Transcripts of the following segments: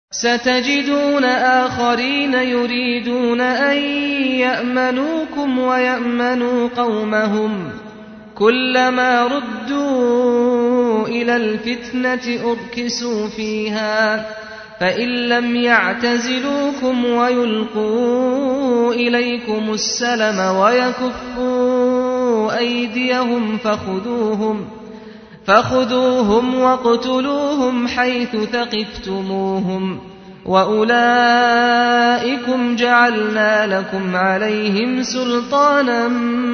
ستجدون آخرين يريدون أن يأمنوكم ويأمنوا قومهم كلما ردوا إلى الفتنة أركسوا فيها فإن لم يعتزلوكم ويلقوا إليكم السلم ويكفوا أيديهم فخذوهم فخذوهم واقتلوهم حيث ثقفتموهم وأولئكم جعلنا لكم عليهم سلطانا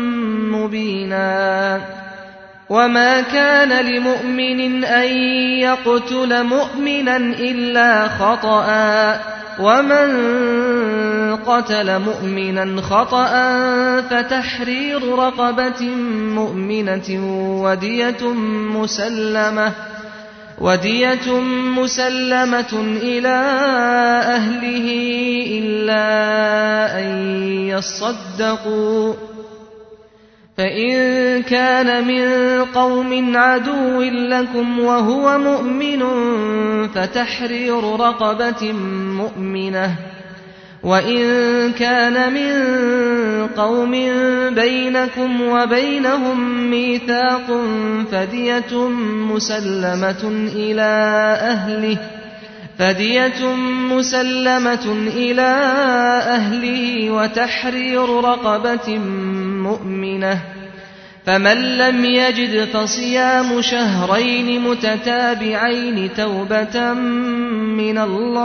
مبينا وما كان لمؤمن أن يقتل مؤمنا إلا خطأ ومن قتل مؤمنا خطأ فتحرير رقبة مؤمنة ودية مسلمة ودية مسلمة إلى أهله إلا أن يصدقوا فإن كان من قوم عدو لكم وهو مؤمن فتحرير رقبة مؤمنة وإن كان من قوم بينكم وبينهم ميثاق فدية مسلمة إلى أهله فدية مسلمة إلى أهله وتحرير رقبة مؤمنة فمن لم يجد فصيام شهرين متتابعين توبة من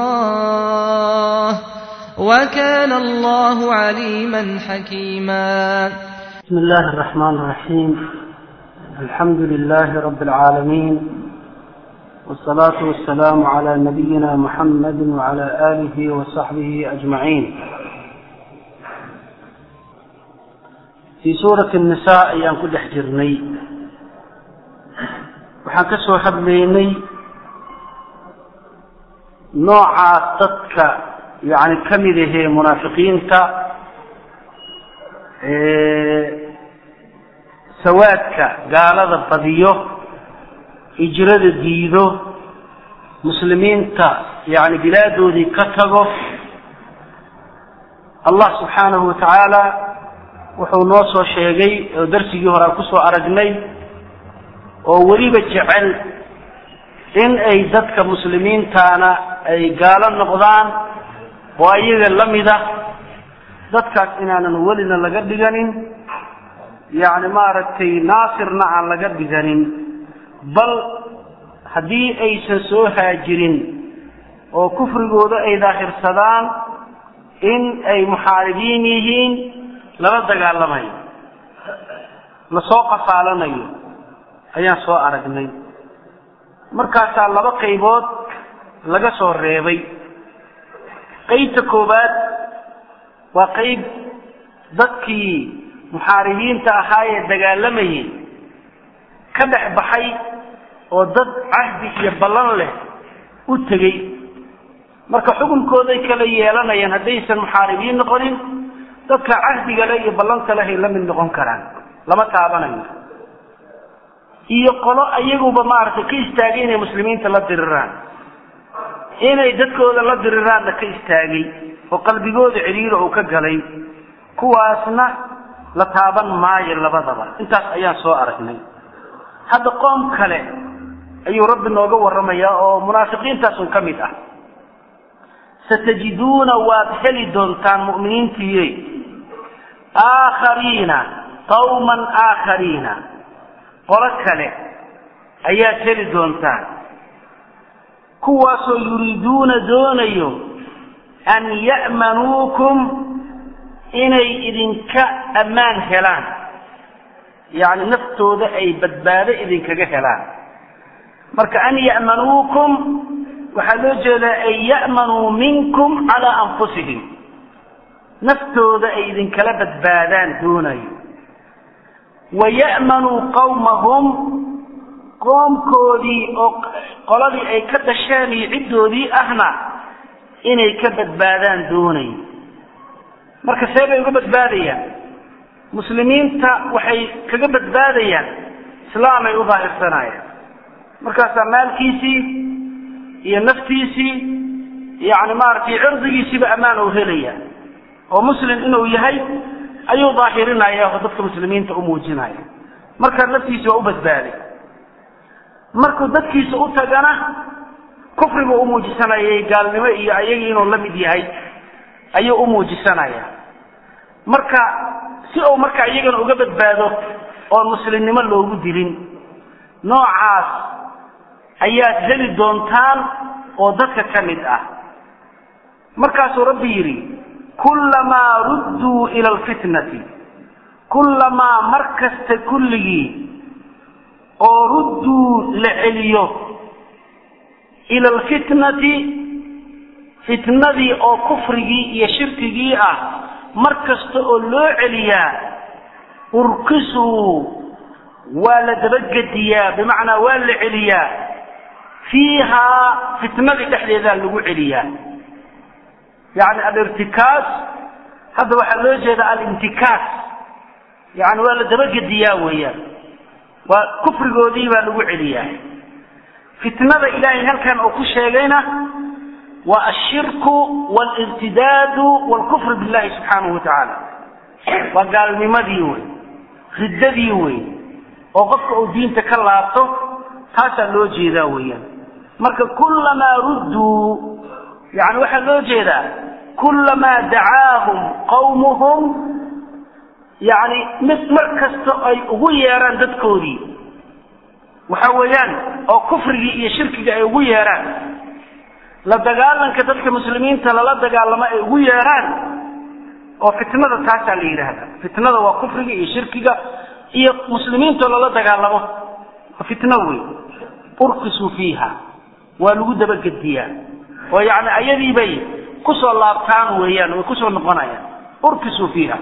الله وكان الله عليما حكيما بسم الله الرحمن الرحيم الحمد لله رب العالمين والصلاة والسلام على نبينا محمد وعلى آله وصحبه أجمعين في سورة النساء ayaan ku dhex jirnay waxaan ka soo hadlaynay noocaas dadka yani ka mid ahee munaafiqiinta sawaadka gaalada badiyo hijrada diido muslimiinta yani bilaadoodii ka tago allah subxaanahu watacaala wuxuu noo soo sheegay oo darsigii hore aan kusoo aragnay oo weliba jecel in ay dadka muslimiintaana ay gaalo noqdaan oo ayaga la mid ah dadkaas inaanan welina laga dhiganin yacni maaragtay naasirna aan laga dhiganin bal haddii aysan soo haajirin oo kufrigooda ay daahirsadaan in ay muxaaribiin yihiin lala dagaalamayo lasoo qafaalanayo ayaan soo aragnay markaasaa laba qaybood laga soo reebay qaybta koowaad waa qayb dadkii muxaaribiinta ahaa ee dagaalamayay ka dhex baxay oo dad cahdi iyo ballan leh u tegey marka xukunkooday kala yeelanayaan haddaysan muxaaribiin noqonin dadka cahdiga leh iyo ballanta leh ay la mid noqon karaan lama taabanayo iyo qolo ayaguba maaragtay ka istaagay inay muslimiinta la diriraan inay dadkooda la diriraanna ka istaagay oo qalbigooda ciriiro uu ka galay kuwaasna la taaban maayo labadaba intaas ayaan soo aragnay hadda qoom kale ayuu rabbi nooga warramayaa oo munaafiqiintaasun ka mid ah satajiduuna waad heli doontaan mu'miniintiiye aakhariina qawman aakhariina qolo kale ayaad heli doontaan kuwaasoo yuriiduuna doonayo an ya'manuukum inay idinka ammaan helaan yacni naftooda ay badbaado idinkaga helaan marka an ya'manuukum waxaa loo jeedaa an ya'manuu minkum calaa anfusihim naftooda ay idinkala badbaadaan doonayo wa ya'manuu qawmahum qoomkoodii oo qoladii ay ka dhasheen iyo ciddoodii ahna inay ka badbaadaan doonayo marka see bay uga badbaadayaan muslimiinta waxay kaga badbaadayaan islaamay u daahirsanayaan markaasaa maalkiisii iyo naftiisii yani maaragtay cirdigiisiba ammaan uu helaya oo muslim inuu yahay ayuu daahirinaya oo dadka muslimiinta u muujinaya marka naftiisa waa u badbaaday markuu dadkiisa u tagana kufrigu u muujisanayay gaalnimo iyo ayagii inuu la mid yahay ayuu u muujisanaya marka si uu marka iyagana uga badbaado oon muslimnimo loogu dilin noocaas ayaad heli doontaan oo dadka ka mid ah markaasuu rabbi yidhi kullamaa rudduu ila alfitnati kullamaa mar kasta kulligii oo rudduu la celiyo ila alfitnati fitnadii oo kufrigii iyo shirkigii ah mar kasta oo loo celiyaa urkisuu waa la dabagediyaa bimacnaa waa la celiyaa fiihaa fitnadii dhexdeedaa lagu celiyaa yani alirtikaas hadda waxaa loo jeeda alintikaas yani waa la dabagediyaa weeyaan waa kufrigoodii baa lagu celiyaa fitnada ilaahay halkan uu ku sheegayna waa ashirku walirtidaadu walkufru billahi subxaanahu wa tacaala waa gaalnimadii wey riddadii wey oo qofka uu diinta ka laabto taasaa loo jeedaa weeyaan marka kullamaa rudduu yani waxaa loo jeedaa kullamaa dacaahum qawmuhum yani mid mar kasta ay ugu yeeraan dadkoodii waxa weeyaan oo kufrigii iyo shirkiga ay ugu yeeraan la dagaalanka dadka muslimiinta lala dagaalamo ay ugu yeeraan oo fitnada taasaa la yidhaahda fitnada waa kufriga iyo shirkiga iyo muslimiintoo lala dagaalamo fitno wey urkisuu fiiha waa lagu dabagediyaa oo yani ayadiibay kusoo laabtaan weeyaan way kusoo noqonayaan urkisuu fiiha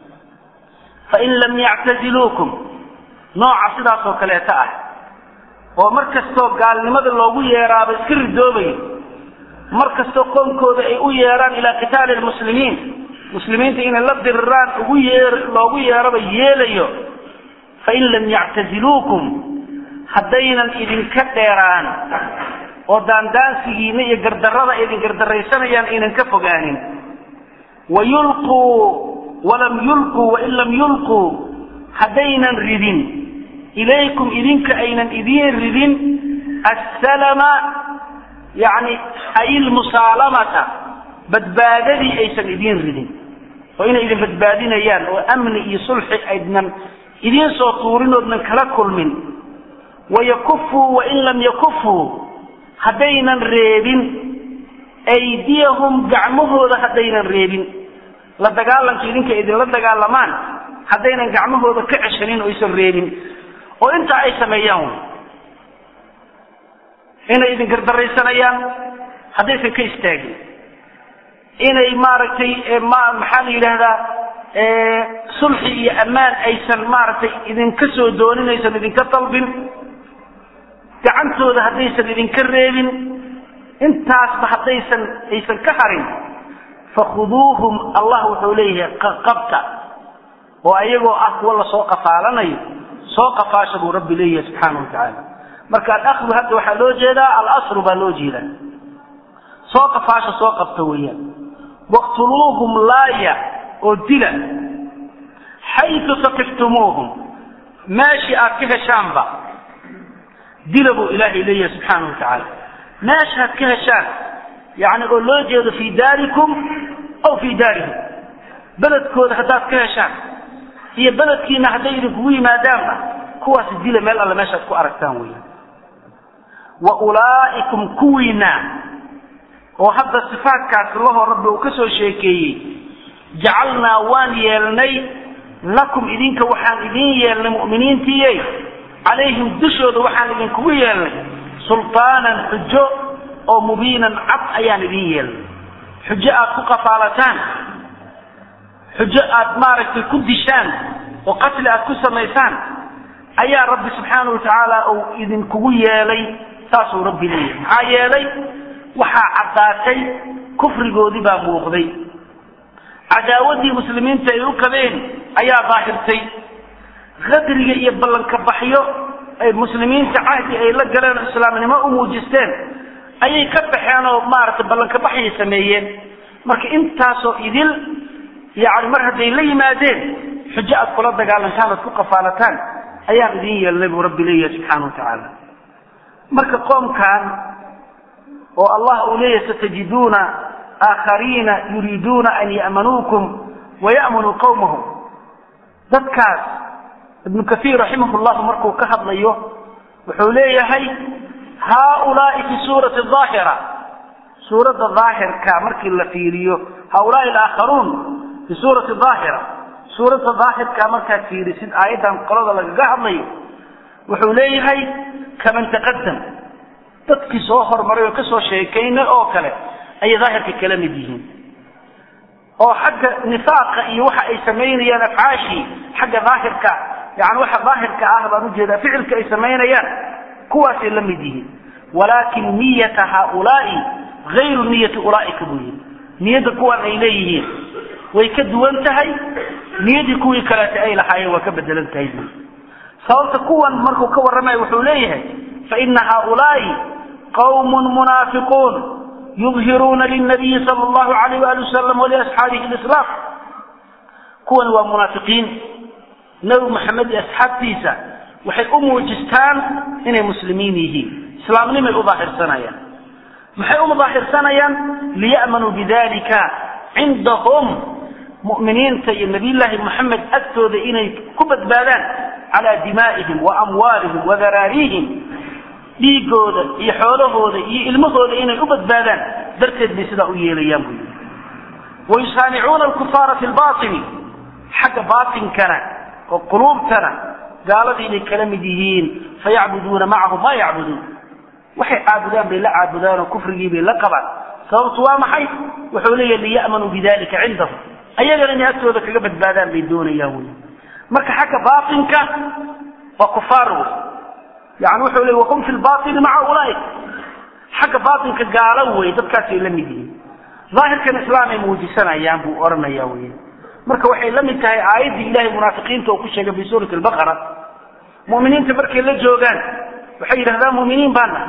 fain lam yactaziluukum nooca sidaas oo kaleeta ah oo mar kastoo gaalnimada loogu yeeraaba iska ridoobayo mar kastoo qowmkooda ay u yeeraan ilaa qitaali lmuslimiin muslimiinta inay la diriraan ugu yeer loogu yeeraba yeelayo fain lam yactaziluukum haddaynan idinka dheeraan oo daandaansigiina iyo gardarrada idin gardaraysanayaan aynan ka fogaanin wayulquu walam yulquu wain lam yulquu haddaynan ridin ilaykum idinka aynan idiin ridin assalama yani ay ilmusaalamata badbaadadii aysan idiin ridin oo inay idin badbaadinayaan oo amni iyo sulxi aydnan idiin soo tuurin oodnan kala kulmin wayakufuu wain lam yakufuu haddaynan reebin aydiyahum gacmahooda haddaynan reebin la dagaalanka idinka idinla dagaalamaan haddaynan gacmahooda ka ceshanin oo aysan reebin oo intaa ay sameeyaan inay idin gardaraysanayaan haddaysan ka istaagin inay maaragtay ma maxaa la yidhaahdaa sulxi iyo ammaan aysan maaragtay idinka soo doonin aysan idinka dalbin gacantooda haddaysan idinka reebin intaasba haddaysan aysan ka harin fakhuduuhum allah wuxuu leeyahay qabta oo ayagoo ah kuwa lasoo qafaalanayo soo qafaasha buu rabbi leeyahay subxaana wa tacaala marka alakdu hadda waxaa loo jeedaa alasru baa loo jeedaa soo qafaasha soo qabta weeyaan waqtuluuhum laaya oo dila xayu saqiftumuuhum meeshii aad ka heshaanba dila buu ilaahay leeyahay subxaana wa tacaala meeshaad ka heshaan yani oo loo jeedo fii daarikum aw fii daarihim beledkooda haddaad ka heshaan iyo beledkiina hadday idinkugu yimaadaanba kuwaasi dila meel alle meeshaad ku aragtaan weya wa ulaa'ikum kuwiina oo hadda sifaatkaas lahoo rabbi uu ka soo sheekeeyey jacalnaa waan yeelnay lakum idinka waxaan idiin yeelnay mu'miniintiiye calayhim dushooda waxaan idinkugu yeelnay sultaanan xujo oo mubiinan cad ayaan idiin yeelnay xujo aad ku qafaalataan xujo aad maaragtay ku dishaan oo qatli aad ku samaysaan ayaa rabbi subxaana wa tacaala uu idinkugu yeelay saasuu rabbi leeyahay maxaa yeelay waxaa caddaatay kufrigoodii baa muuqday cadaawaddii muslimiinta ay u qabeen ayaa daahirtay qadriga iyo ballanka baxyo ay muslimiinta cahdi ay la galeen oo islaamnimo u muujisteen ayay ka baxeen oo maaragtay ballanka baxyay sameeyeen marka intaasoo idil yani mar hadday la yimaadeen xujo aad kula dagaalantaan oad ku qafaalataan ayaan idin yeelnay buu rabbi leeyahay subxaana watacaala marka qoomkan oo allah uu leeyahay satajiduuna aakhariina yuriiduuna an ya'manuukum waya'manuu qawmahum dadkaas ibnu kaiir raximah llahu markuu ka hadlayo wuxuu leeyahay haaulaai fi suurati aahira suuradda daahirka markii la fiiriyo haaulaai alaakharuun fi suurati daahira suuradda daahirka markaad fiirisid aayaddan qolada lagaga hadlayo wuxuu leeyahay kaman taqadam dadkii soo hormaray oo kasoo sheekaynay oo kale ayay daahirka kala mid yihiin oo xagga nifaaqa iyo waxa ay samaynayaan afcaashii xagga daahirka yani waxa daahirka ah baan ujeedaa ficilka ay samaynayaan kuwaasay la mid yihiin walaakin niyata haaulaai ayru niyati ulaaika buu yihi niyadda kuwan ay leeyihiin way ka duwan tahay niyadii kuwii kaleeta ay lahaayeen waa ka bedelan tahay buu sababta kuwan markuu ka warramaya wuxuu leeyahay faina haaulaai qawmun munaafiquun yudhiruuna lilnabiyi sala allahu alayh waali wasalam waliasxaabihi lislaam kuwan waa munaafiqiin nebi maxamed iyo asxaabtiisa waxay u muujistaan inay muslimiin yihiin islaamnimay u daahirsanayaan maxay u daahirsanayaan liya'manuu bidalika cindahum mu'miniinta iyo nabiyullaahi moxamed agtooda inay ku badbaadaan calaa dimaa'ihim wa amwaalihim wa daraarihim dhiigooda iyo xoolahooda iyo ilmahooda inay u badbaadaan darteed bay sidaa u yeelayaan buu yidhi wayusaanicuuna alkufaara fi lbaini xagga baatinkana oo quluubtana gaaladii bay kala mid yihiin fayacbuduuna macahu ma yacbuduun waxay caabudaan bay la caabudaan oo kufrigii bay la qabaan sababtu waa maxay wuxuu leeyahy liya'manuu bidalika cindahum ayagana inay agtooda kaga badbaadaan bay doonayaan wey marka xagga baatinka waa kufaar wey yani wuxuu leey wahum fi lbaini maca ulaaika xagga baatinka gaalo wey dadkaasay la mid yihiin daahirkan islaamay muujisanayaan buu odhanaya wey marka waxay la mid tahay aayaddii ilahay munaafiqiinta oo ku sheegay fi suurati albaqara mu'miniinta markay la joogaan waxay yidhahdaan mu'miniin baan nahay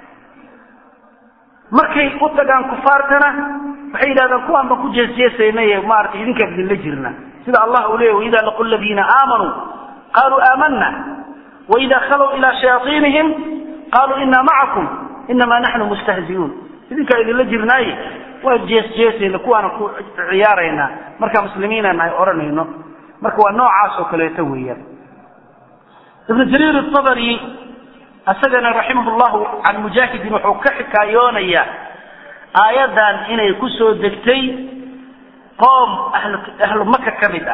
markay u tagaan kufaartana waxay yidhahdaan kuwaan baan ku jeesjeesaynay maaragtay idinkaan idinla jirna sida allah uu leeyay waida laqu ladiina aamanuu qaluu aamana waida khalow ilaa shayaaiinihim qaluu inaa macakum inamaa naxnu mustahziuun idinkaan idinla jirnaaye waa jeesjeesayna kuwaana ku ciyaaraynaa markaa muslimiina nahay odhanayno marka waa noocaas oo kaleeto weeyaan ibnu jariir abari isagana raximah llahu can mujaahidin wuxuu ka xikaayoonayaa aayaddan inay ku soo degtay qoom ahlu ahlu maka ka mid ah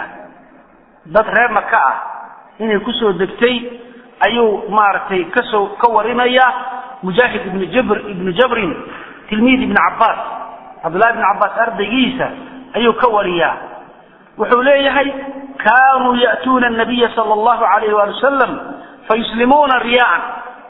dad reer maka ah inay kusoo degtay ayuu maaragtay kasoo ka warinaya mujaahid ibnu jabr ibnu jabrin tilmiid ibni cabbaas cabdullahi ibni cabbaas ardaygiisa ayuu ka wariyaa wuxuu leeyahay kaanuu ya'tuuna nabiya sala allahu alayh waali wasalam fayuslimuuna riyaan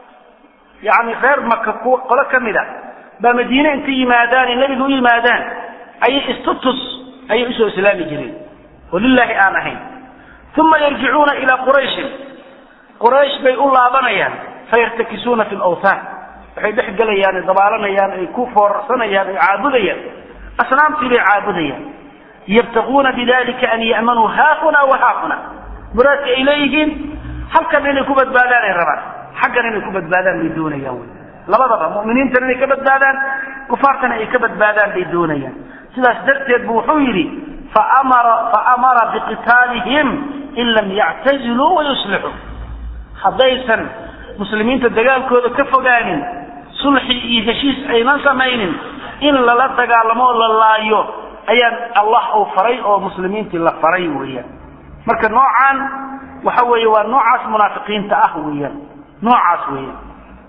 yani reer maka ku qolo ka mid a baa madiine intay yimaadaan ee nebiga u yimaadaan ayay istutus ayay usoo islaami jireen oo lilaahi aan ahayn uma yarjicuuna ilaa qurayshin quraysh bay u laabanayaan fayartakisuuna fi lawthaan waxay dhex gelayaan dabaalanayaan ay ku foorarsanayaan ay caabudayaan asnaamtii bay caabudayaan yabtaguuna bidalika an ya'manuu haahuna wa haahuna muraadka ay leeyihiin halkan inay ku badbaadaan ay rabaan xaggan inay ku badbaadaan bay doonayaan wy labadaba mu'miniintana inay ka badbaadaan kufaartana ay ka badbaadaan bay doonayaan sidaas darteed bu wuxuu yidhi faamara faamara biqitaalihim in lam yactaziluu wayuslixuu haddaysan muslimiinta dagaalkooda ka fogaanin sulxi iyo heshiis aynan samaynin in lala dagaalamo oo la laayo ayaan allah uu faray oo muslimiintii la faray weeyaan marka noocaan waxa weeye waa noocaas munaafiqiinta ah weeyaan noocaas weeyaan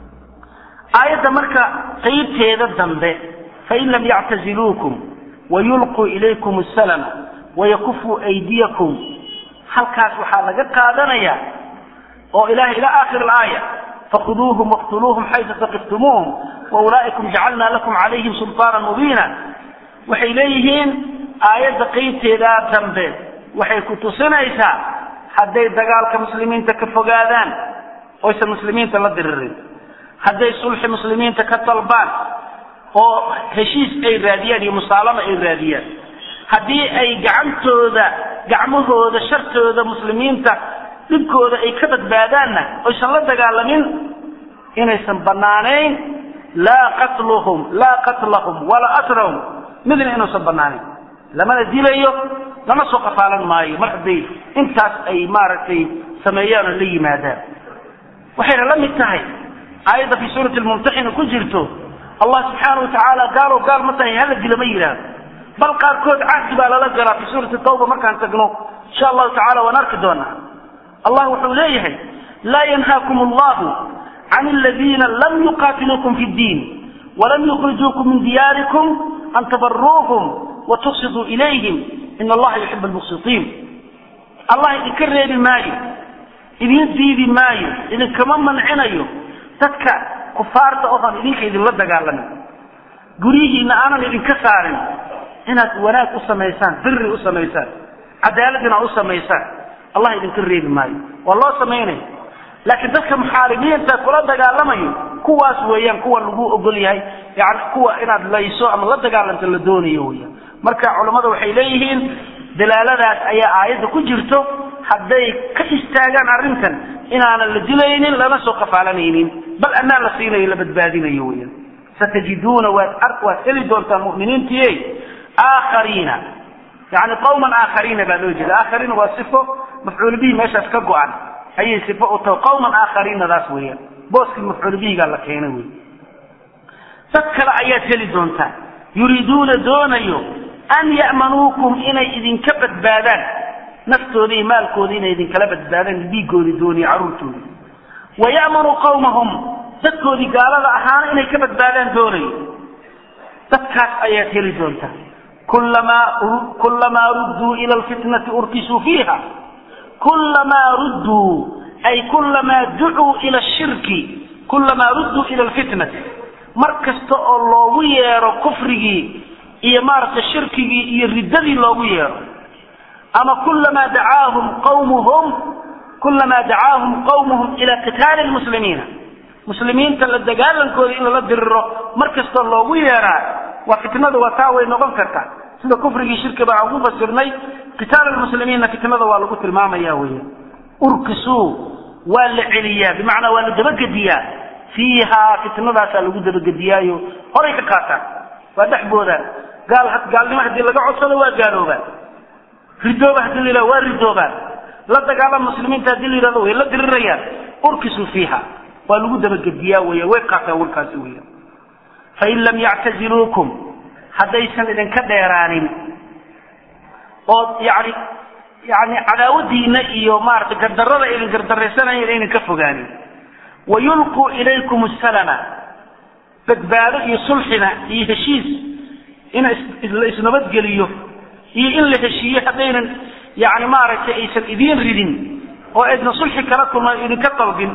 aayadda marka qaybteeda dambe fain lam yactaziluukum wayulquu ilaykum asalama wayakufuu aydiyakum halkaas waxaa laga qaadanaya oo ilahay ila aakhir alaaya fakhuduuhum waqtuluuhum xaysu taqiftumuuhum waulaa'ikum jacalna lakum calayhim sulطaana mubiina waxay leeyihiin aayadda qaybteedaa dambe waxay ku tusinaysaa hadday dagaalka muslimiinta ka fogaadaan oysan muslimiinta la diririn hadday sulxi muslimiinta ka dalbaan oo heshiis ay raadiyaan iyo musaalama ay raadiyaan haddii ay gacantooda gacmahooda shartooda muslimiinta dhibkooda ay ka badbaadaanna oysan la dagaalamin inaysan banaanayn laa qatluhum laa qatlahum walaa asrahum midna inuusan banaanayn lamana dilayo lama soo qafaalan maayo mar hadday intaas ay maaragtay sameeyaan oo la yimaadaan waxayna la mid tahay aayadda fii suurati lmumtaxina ku jirto allah subxaana watacaala gaalow gaal ma tahay hala dila ma yidhaahdo bal qaarkood cahdi baa lala galaa fii suurati tawba markaan tagno insha allahu tacala waan arki doonaa allah wuxuu leeyahay laa yanhaakum allahu can aladiina lam yuqaatiluukum fi ddiin walam yukhrijuukum min diyaarikum an tabaruuhum watuqsiduu ilayhim in allaha yuxib almuqsitiin allah idinka reebi maayo idiin diidi maayo idinkama mancinayo dadka kufaarta ohan idinka idinla dagaalamin guryihiina aanan idinka saarin inaad wanaag u samaysaan biri u samaysaan cadaalad inaad u samaysaan allah idinka reebi maayo waa loo samaynaya laakiin dadka muxaaribiinta kula dagaalamayo kuwaas weeyaan kuwa lagu ogol yahay yani kuwa inaad layso ama la dagaalanto la doonayo weyaan marka culammada waxay leeyihiin dalaaladaas ayaa aayadda ku jirto hadday ka istaagaan arrintan inaanan la dilaynin lana soo qafaalanaynin bal ammaan la siinayo la badbaadinayo weyaan satajiduuna waad waad heli doontaa muminiintiye aakhariina yani qawman aakhariina baa loo jeeda aakhariina waa sifo mafcuul bihi meeshaas ka go-an ayay sifo u tahay qawman aakhariinadaas weeyaan booskii mafcuul bihigaa la keenay wey dad kale ayaad heli doontaa yuriiduuna doonayo an ya'manuukum inay idinka badbaadaan naftooda iyo maalkooda inay idinkala badbaadaan dhiigoodii dooniyo carruurtooda wa ya'manuu qawmahum dadkoodii gaalada ahaana inay ka badbaadaan doonayo dadkaas ayaad heli doontaa kullamaa kullamaa rudduu ila alfitnati urkisuu fiiha kullamaa rudduu ay kullamaa ducuu ila ashirki kullamaa rudduu ila alfitnati mar kasta oo loogu yeero kufrigii iyo maaragtay shirkigii iyo riddadii loogu yeero ama kullamaa dacaahum qawmuhum kullamaa dacaahum qawmuhum ila qitaali lmuslimiina muslimiinta la dagaalankooda in lala diriro mar kastoo loogu yeeraa waa fitnada waa taa way noqon kartaa sida kufrigii shirki baa ugu fasirnay qitaal lmuslimiinna fitnada waa lagu tilmaamaya weya urkisuu waa la celiyaa bimacnaa waa la dabagediyaa fiihaa fitnadaasaa lagu dabagediyaayo horay ka qaataan waa dhexboodaan gaal gaalnimo haddii laga codsado waa gaaloobaan ridooba haddii la yidhahdo waa ridoobaan la dagaalan muslimiinta haddii la yidhahdo way la dirirayaan urkisuu fiiha waa lagu dabagediyaa weya way qaataan warkaasi weya fain lam yactaziluukum haddaysan idinka dheeraanin oo yani yani cadaawadiina iyo maaragtay gardarrada idin gardaraysanaya idin ka fogaanin wayulquu ilaykum asalama badbaado iyo sulxina iyo heshiis in la isnabadgeliyo iyo in la heshiiyo haddaynan yani maaragtay aysan idiin ridin oo aydna sulxi kala kulman idinka dalbin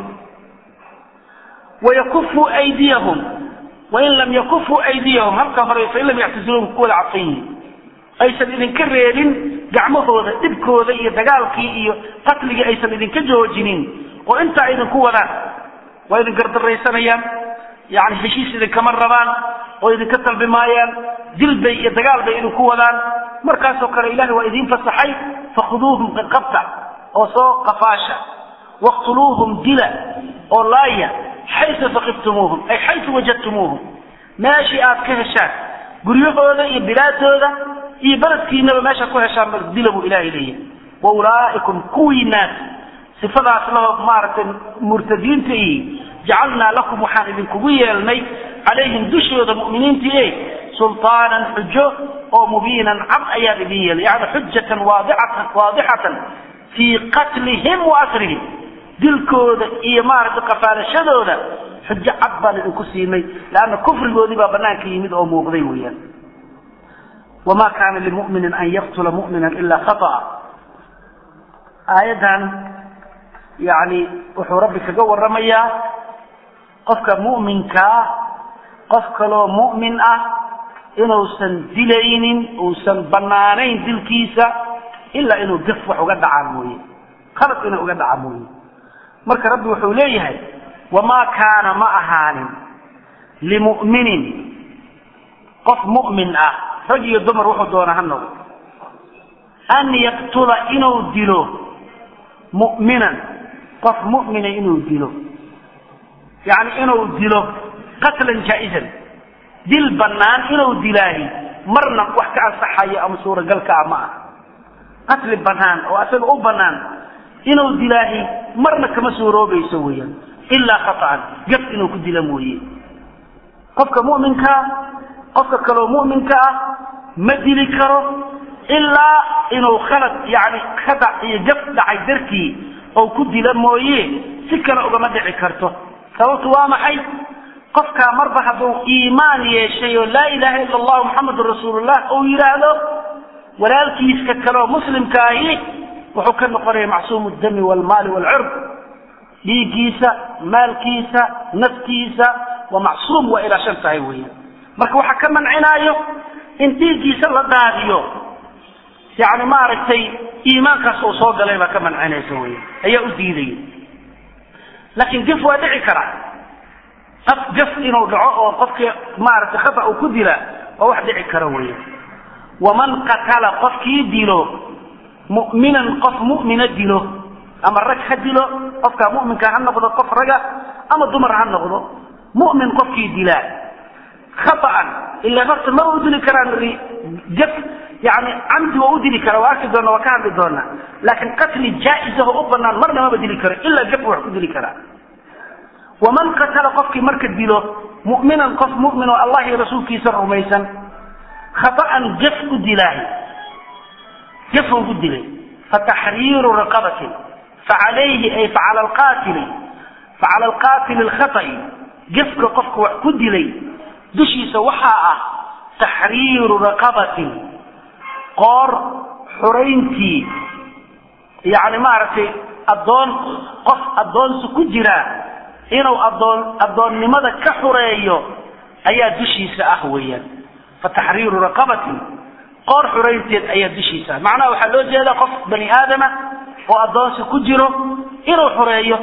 wayakufuu aydiyahum wain lam yakufuu aydiyahum halka hore fain lam yactasiluuhum ku wada cadfan yihin aysan idinka reebin gacmahooda dhibkooda iyo dagaalkii iyo qatligii aysan idinka joojinin oo intaa idinku wadaan waa idin gardaraysanayaan yani heshiis idinkama rabaan oo idinka dalbi maayaan dilbay iyo dagaal bay idinku wadaan markaasoo kale ilahay waa idiin fasaxay fakhuduuhum qadqabta oo soo qafaasha waqtuluuhum dila oo laaya xayu faqiftumuuhum ay xayu wajadtumuuhum meeshii aad ka heshaan guryahooda iyo bilaadooda iyo beledkiinaba meesha ku heshaan dila buu ilahay leeyahay wa ulaa'ikum kuwiinaas sifadaas laho maaragtay murtadiinta iyo jacalnaa lakum waxaan idinkugu yeelnay calayhim dushooda mu'miniintii e sulطaanan xujo oo mubiinan cad ayaan idin yeelnay yani xujatan waadixatan waadixatan fii qatlihim wa asrihim dilkooda iyo maaragtay qafaalashadooda xujo cad baan idinku siinay leanna kufrigoodii baa banaanka yimid oo muuqday weeyaan wma kana limuminin an yaqtula mumina ila khaطأa aayaddan yani wuxuu rabbi kaga waramayaa qofka mu'minkaa qof kaloo mu'min ah inuusan dilaynin uusan banaanayn dilkiisa ilaa inuu gaf wax uga dhacaa mooye khalad inuu uga dhaca mooye marka rabbi wuxuu leeyahay wamaa kaana ma ahaanin limu'minin qof mu'min ah rag iyo dumar wuxuu doona ha noqdo an yaqtula inuu dilo mu'minan qof mu'mina inuu dilo yani inuu dilo qatlan jaa-izan dil bannaan inuu dilaahi marna wax ka ansaxayo ama suuragal ka ah ma ah qatli bannaan oo asaga u bannaan inuu dilaahi marna kama suuroobayso weeyaan ilaa khata'an gaf inuu ku dila mooye qofka mu'minkaa qofka kaloo mu'minka ah ma dili karo ilaa inuu khalad yani khadac iyo gaf dhacay dartii oo ku dila mooye si kale ugama dhici karto sababtu waa maxay qofkaa marba hadduu iimaan yeeshay oo laa ilaaha ila allahu muxamedun rasuulullah uu yidhaahdo walaalkiiska kaleoo muslimka ahi wuxuu ka noqonaya macsuumu dami waalmaali waalcird dhiiggiisa maalkiisa naftiisa waa macsuum waa ilaashan tahay weya marka waxaa ka mancinaayo in dhiiggiisa la daadiyo yani maaragtay iimaankaas uu soo galay baa ka mancinaysa wey ayaa u diidaya laakiin gaf waa dhici karaa af gaf inuu dhaco oo qofkii maaragtay khata uu ku dila waa wax dhici kara weya waman qatala qofkii dilo mu'minan qof mu'mina dilo ama rag ha dilo qofkaa mu'minka ha noqdo qof raga ama dumar ha noqdo mu'min qofkii dilaa khata'an ilaa horta maba u dili karaan gaf yani camdi waa u dili kara waa arki doona waa ka hadli doonaa laakiin qatli jaa-isaho u banaan marna maba dili karo ilaa gaf wax ku dili karaa waman qatala qofkii marka dilo mu'minan qof mu'min oo allah iyo rasuulkiisa rumaysan khata'an gaf ku dilaahi gafuu ku dilay fataxriiru raqabatin facalayhi ay facala alqaatili facala alqaatili alkhata'i gafka qofka wax ku dilay dushiisa waxaa ah taxriiru raqabatin qoor xurayntii yani maaragtay addoon qof addoonsi ku jiraa inuu addoon addoonnimada ka xureeyo ayaa dushiisa ah weeyaan fa taxriiru raqabatin qoor xuraynteed ayaa dushiisa ah macnaha waxaa loo jeedaa qof bani aadama oo addoonsi ku jiro inuu xureeyo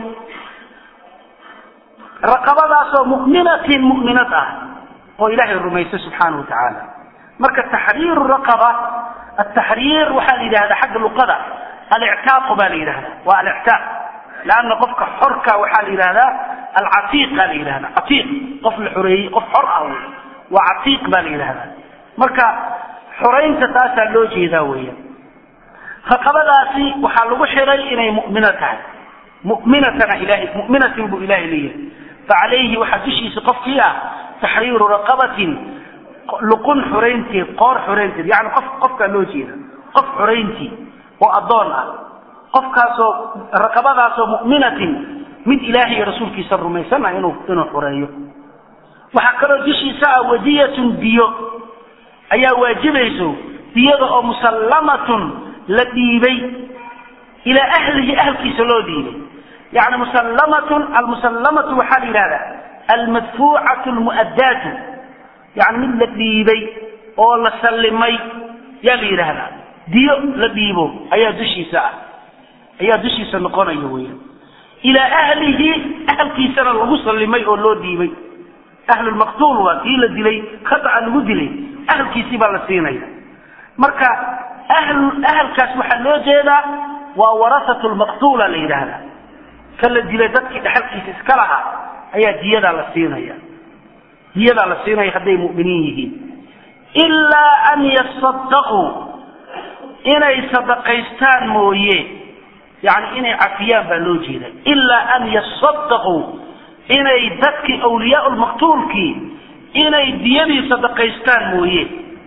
raqabadaasoo mu'minatin mu'minad ah oo ilaahay rumaysa subxaanahu wa tacaala marka taxriiru raqaba ataxriir waxaa la yidhahdaa xagga luqada alictaaqu baa la yidhahdaa waa alictaaq leanna qofka xorka waxaa la yidhahdaa alcatiiqa la yidhahda catiiq qof la xoreeyey qof xor ah wey waa catiiq baa la yidhahdaa marka xoraynta taasaa loo jeedaa weya raqabadaasi waxaa lagu xiray inay mu'mino tahay mu'minatana ilahay mu'minatin buu ilahay leeyahay facalayhi waxaa dushiisa qofkii ah taxriiru raqabatin luqun xoraynteed qoor xoraynteed yani qof qofkaa loo jeeda qof xorayntii oo addoon ah qofkaasoo raqabadaasoo mu'minatin mid ilaahay iyo rasuulkiisa rumaysan ah inuu inuu xoreeyo waxaa kaloo dushiisa ah wadiyatun diyo ayaa waajibayso diyada oo musallamatun la dhiibay ilaa ahlihi ahalkiisa loo dhiibay yani musallamatun almusallamatu waxaa la yidhahdaa almadfuucatu lmu'addaatu yani mid la dhiibay oo la sallimay yaa la yidhaahdaa diyo la dhiibo ayaa dushiisa ah ayaa dushiisa noqonaya weya ilaa ahlihi ahalkiisana lagu sallimay oo loo dhiibay ahlulmaqtuul waa kii la dilay khata'a lagu dilay ahalkiisii baa la siinaya marka ahlu ahalkaas waxaa loo jeedaa waa warasatu lmaqtuula la yidhaahdaa ka la dilay dadkii dhexalkiisa iska lahaa ayaa diyadaa la siinaya diyadaa la siinaya hadday mu'miniin yihiin ilaa an yasadaquu inay sadaqaystaan mooye yani inay cafiyaan baa loo jeeda ilaa an yasadaquu inay dadkii awliyaa lmaqtuulkii inay diyadii sadaqaystaan mooye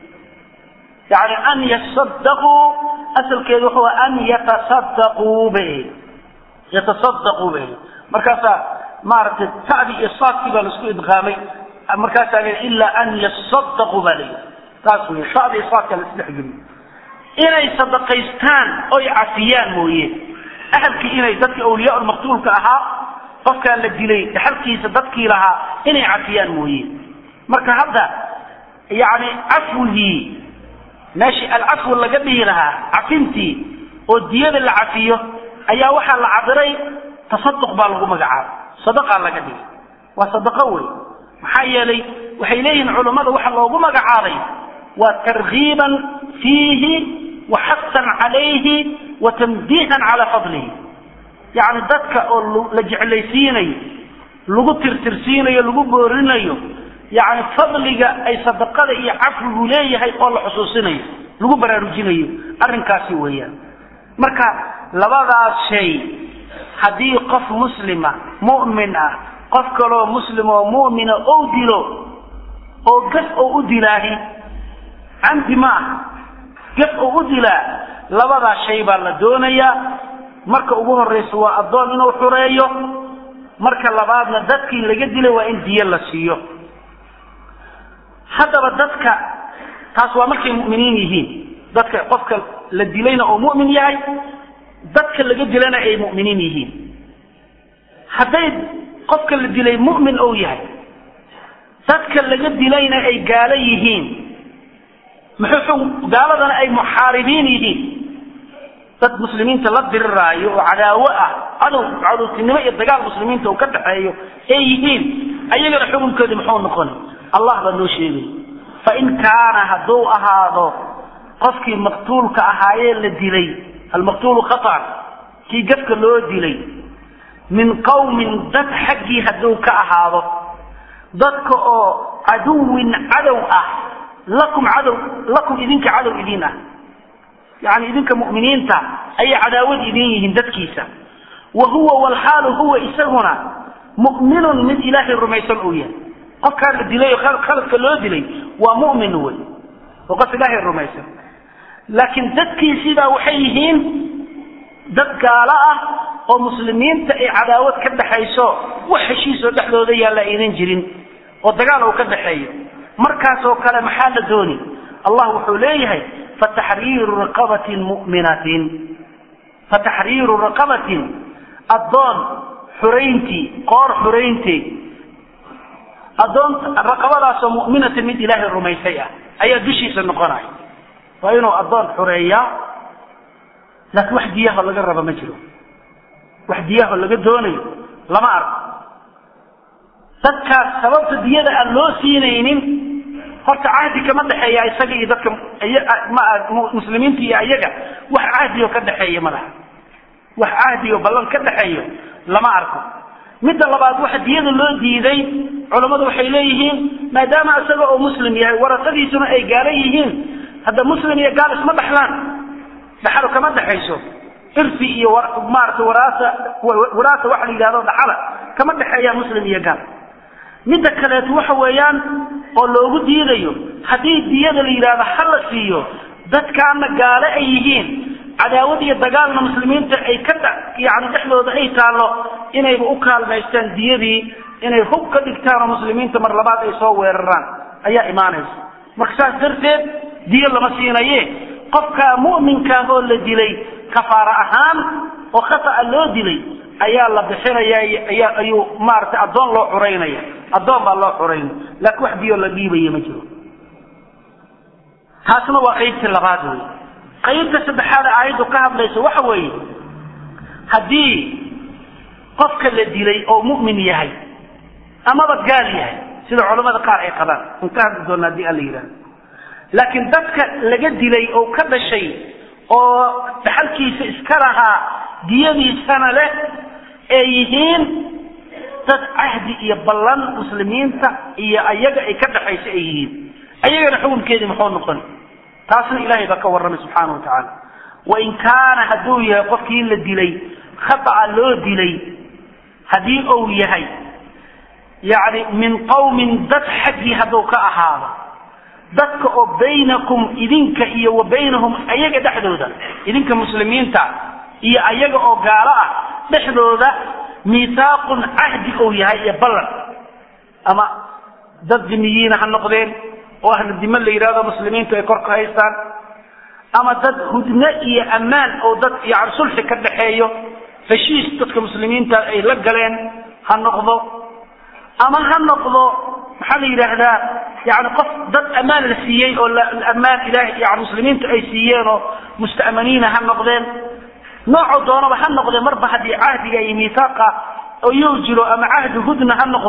yani an yasadaquu asalkeedu wuxuu an yatasadaquu bay yatasadaquu bay markaasaa maaragtay tacdi iyo saadkii baa laisku idqaamay markaasaa la ilaa an yasadaquu baa layihi taas wey tacdi iyo saadka la isdhexgeliyo inay sadaqaystaan oy cafiyaan mooye ahalkii inay dadka awliyaa maqtuulka ahaa qofkaa la dilay dhaxalkiisa dadkii lahaa inay cafiyaan mooye marka hadda yani cafwigii meeshii alcafw laga dhihi lahaa cafintii oo diyada la cafiyo ayaa waxaa la cabiray tasaduq baa lagu magacaabay sadaqaa laga dhigay waa sadaqo wey maxaa yeelay waxay leeyihiin culammada waxa loogu magacaabay waa targiiban fiihi wa xasan calayhi wa tamdiihan calaa fadlihi yacni dadka oo la jeclaysiinayo lagu tirtirsiinayo lagu boorinayo yacni fadliga ay sadaqada iyo cafwigu leeyahay oo la xusuusinayo lagu baraarujinayo arrinkaasi weeyaan marka labadaas shay haddii qof muslima mu'min ah qof kaloo muslim oo mu'mina ou dilo oo gaf oo u dilaahi camdi ma ah gaf oo u dilaa labadaas shay baa la doonayaa marka ugu horraysa waa addoon inuu xureeyo marka labaadna dadkii laga dilay waa in diyo la siiyo haddaba dadka taas waa markay mu'miniin yihiin dadka qofka la dilayna oo mu'min yahay dadka laga dilana ay mu'miniin yihiin hadday qofka la dilay mu'min ou yahay dadka laga dilayna ay gaalo yihiin muxuu gaaladana ay muxaaribiin yihiin dad muslimiinta la diriraayo oo cadaawo ah cadow cadowtinimo iyo dagaal muslimiinta uu ka dhaxeeyo ay yihiin ayagana xukunkoodii muxuu noqonay allah baa noo sheegay fain kaana hadduu ahaado qofkii maqtuulka ahaayee la dilay almaqtuulu khaطan kii gafka loo dilay min qawmin dad xaggii hadduu ka ahaado dadka oo caduwin cadow ah lakum cadow lakum idinka cadow idin ah yani idinka mu'miniinta ayay cadaawad idin yihiin dadkiisa wa huwa walxaalu huwa isaguna mu'minun mid ilaahay rumaysan uu yahay qofkaa la dilay oo khaladka loo dilay waa mu'min wey oo qof ilaahay rumaysan laakiin dadkiisiibaa waxay yihiin dad gaalo ah oo muslimiinta ay cadaawad ka dhaxayso wax heshiisoo dhexdooda yaalla aynan jirin oo dagaal uu ka dhaxeeyo markaasoo kale maxaa la dooni allah wuxuu leeyahay fataxriiru raqabatin mu'minatin fataxriiru raqabatin addoon xurayntii qoor xuraynteed addoon raqabadaasoo mu'minatin mid ilaahay rumaysay ah ayaa dushiisa noqonaya waa inuu addoon xureeyaa laakiin wax diyaho laga raba ma jiro wax diyaho laga doonayo lama arko dadkaas sababta diyada aan loo siinaynin horta cahdi kama dhexeeya isaga iyo dadka muslimiinta iyo ayaga wax cahdioo ka dhexeeya ma laha wax cahdioo ballan ka dhexeeyo lama arko midda labaad waxa diyada loo diiday culammadu waxay leeyihiin maadaama isaga oo muslim yahay warasadiisuna ay gaalo yihiin hadda muslim iyo gaal isma dhexlaan dhaxalo kama dhexayso irfi iyo maarata waraasa waraasa waxa la yidhahdo dhaxala kama dhexeeyaan muslim iyo gaal midda kaleeto waxa weeyaan oo loogu diidayo haddii diyada la yidhahdo ha la siiyo dadkaana gaale ay yihiin cadaawad iyo dagaalna muslimiinta ay ka yani dhexdooda ay taallo inayba u kaalmaystaan diyadii inay hub ka dhigtaan oo muslimiinta mar labaad ay soo weeraraan ayaa imaanaysa marka saas darteed diyo lama siinaye qofka mu'minkaah oo la dilay kafaara ahaan oo khata'a loo dilay ayaa la bixinaya ayaa ayuu maaragtay addoon loo curaynaya addoon baa loo curaynaya laakiin wax diyo la dhiibaya ma jiro taasna waa qaybtii labaad wey qaybta saddexaad aayaddu ka hadlaysa waxa weeye haddii qofka la dilay oo mu'min yahay amaba gaal yahay sida culamada qaar ay qabaan an ka hadli doona haddii alla yidhahdo laakiin dadka laga dilay oo ka dhashay oo dhaxalkiisa iska lahaa diyadiisana leh ee yihiin dad cahdi iyo ballan muslimiinta iyo ayaga ay ka dhaxayso ay yihiin ayagana xukunkeedii muxuu noqon taasna ilaahay baa ka warramay subxaana wa tacaala wain kaana hadduu yahay qofkii la dilay khata'a loo dilay haddii uu yahay yacni min qawmin dad xaggii hadduu ka ahaado dadka oo baynakum idinka iyo wa baynahum ayaga dhexdooda idinka muslimiinta iyo ayaga oo gaalo ah dhexdooda miihaaqun cahdi ou yahay iyo ballan ama dad dimiyiina ha noqdeen oo ahlu dime la yidhahdo muslimiintu ay kor ka haystaan ama dad hudne iyo ammaan oo dad yani sulxi ka dhaxeeyo heshiis dadka muslimiinta ay la galeen ha noqdo ama ha noqdo maxaa la yidhaahdaa yani qof dad ammaan la siiyey oo ammaan ilahay yani muslimiintu ay siiyeen oo musta'maniina ha noqdeen noocoo doonaba ha noqdee marba haddii cahdiga iyo miisaaqa iyuu jiro ama cahdi hudna ha noqdo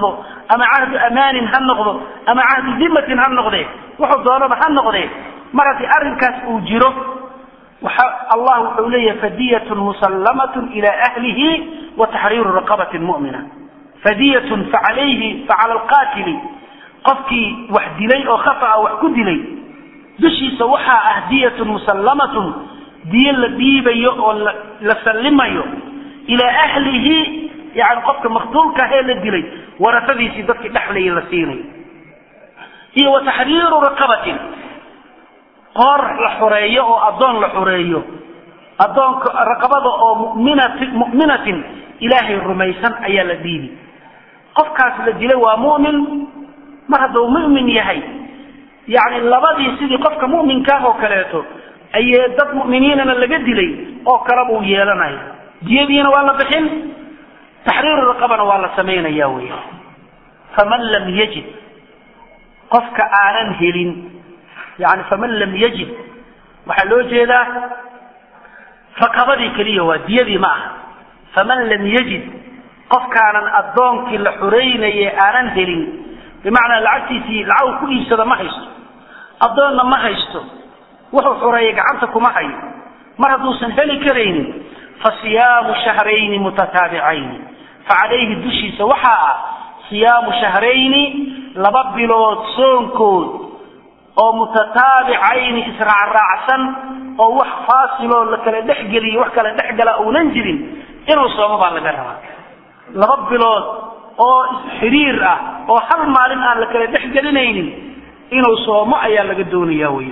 ama cahdu amaanin ha noqdo ama cahdu dimatin ha noqdee wuxuu doonaba ha noqdee mar haddii arrinkaas uu jiro waxa allah wuxuu leeyahay fadiyatun musallamatun ila ahlihi wa taxriiru raqabatin mu'mina fadiyatun facalayhi facala alqaatili qofkii wax dilay oo khata'a wax ku dilay dushiisa waxaa ah diyatun musallamatun diyo la dhiibayo oo la sallimayo ilaa ahlihi yani qofka maqtuulka ee la dilay warasadiisii dadkii dhexlaya la siinayo iyo wa taxriiru raqabatin qoor la xureeyo oo addoon la xureeyo addoonka raqabada oo muminati mu'minatin ilaahay rumaysan ayaa la dhiibi qofkaas la dilay waa mu'min mar hadduu mu'min yahay yacni labadii sidii qofka mu'minkaah oo kaleeto ayee dad mu'miniinana laga dilay oo kale buu yeelanaya diyadiina waa la bixin taxriiru raqabana waa la samaynaya wey faman lam yajid qofka aanan helin yani faman lam yajid waxaa loo jeedaa raqabadii keliya waa diyadii ma aha faman lam yajid qofkaanan addoonkii la xuraynaye aanan helin bimacnaa lacagtiisii lacag ku iibsada ma haysto addoonna ma haysto wuxuu xureeyay gacanta kuma hayo mar hadduusan heli karaynin fa siyaamu shahrayni mutataabicayni fa calayhi dushiisa waxaa ah siyaamu shahrayni laba bilood soonkood oo mutataabicayni israacraacsan oo wax faasiloo la kala dhexgeliyo wax kala dhexgala uunan jirin inuu soomo baa laga rabaa laba bilood oo xiriir ah oo hal maalin aan la kala dhexgelinaynin inuu soomo ayaa laga doonaya wey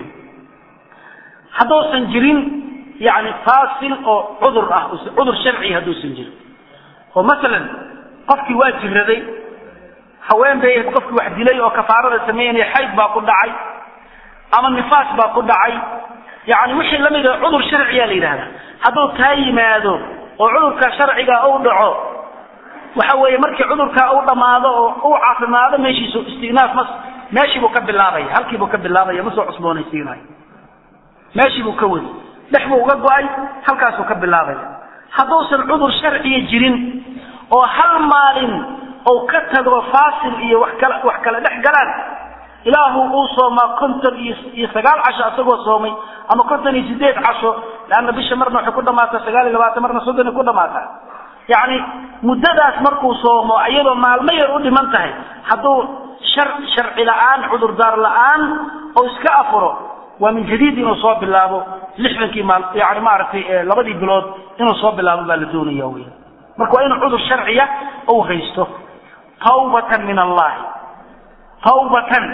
hadduusan jirin yani faasil oo cudur ah cudur sharci hadduusan jirin oo masalan qofkii waa jiraday haween bay qofkii wax dilay oo kafaarada sameynaya xayd baa ku dhacay ama nifaas baa ku dhacay yani wixii lamid a cudur sharciya la yidhahda hadduu taa yimaado oo cudurka sharciga u dhaco waxa weeye markii cudurkaa u dhammaado oo u caafimaado meeshiisu istinaaf ma meeshiibuu ka bilaabaya halkiibuu ka bilaabaya ma soo cusboonaysiinayo meeshiibuu ka wadi dhex buu uga go-ay halkaasuu ka bilaabaya hadduusan cudur sharciya jirin oo hal maalin ou ka tago faasil iyo wax kala wax kala dhex galaan ilaahu uu soomaa konton iyo iyo sagaal casho asagoo soomay ama konton iyo sideed casho leanna bisha marna waxay ku dhamaataa sagaal iyo labaatan marna soddon ay ku dhamaataa yacni muddadaas markuu soomo iyadoo maalmo yar u dhiman tahay hadduu shar sharci la-aan cudurdaar la-aan oo iska afuro waa min jadiid inuu soo bilaabo lixdankii maal yani maaragtay labadii bilood inuu soo bilaabo baa la doonaya wey marka waa inuu cudur sharciya ou haysto tawbatan min allahi tawbatan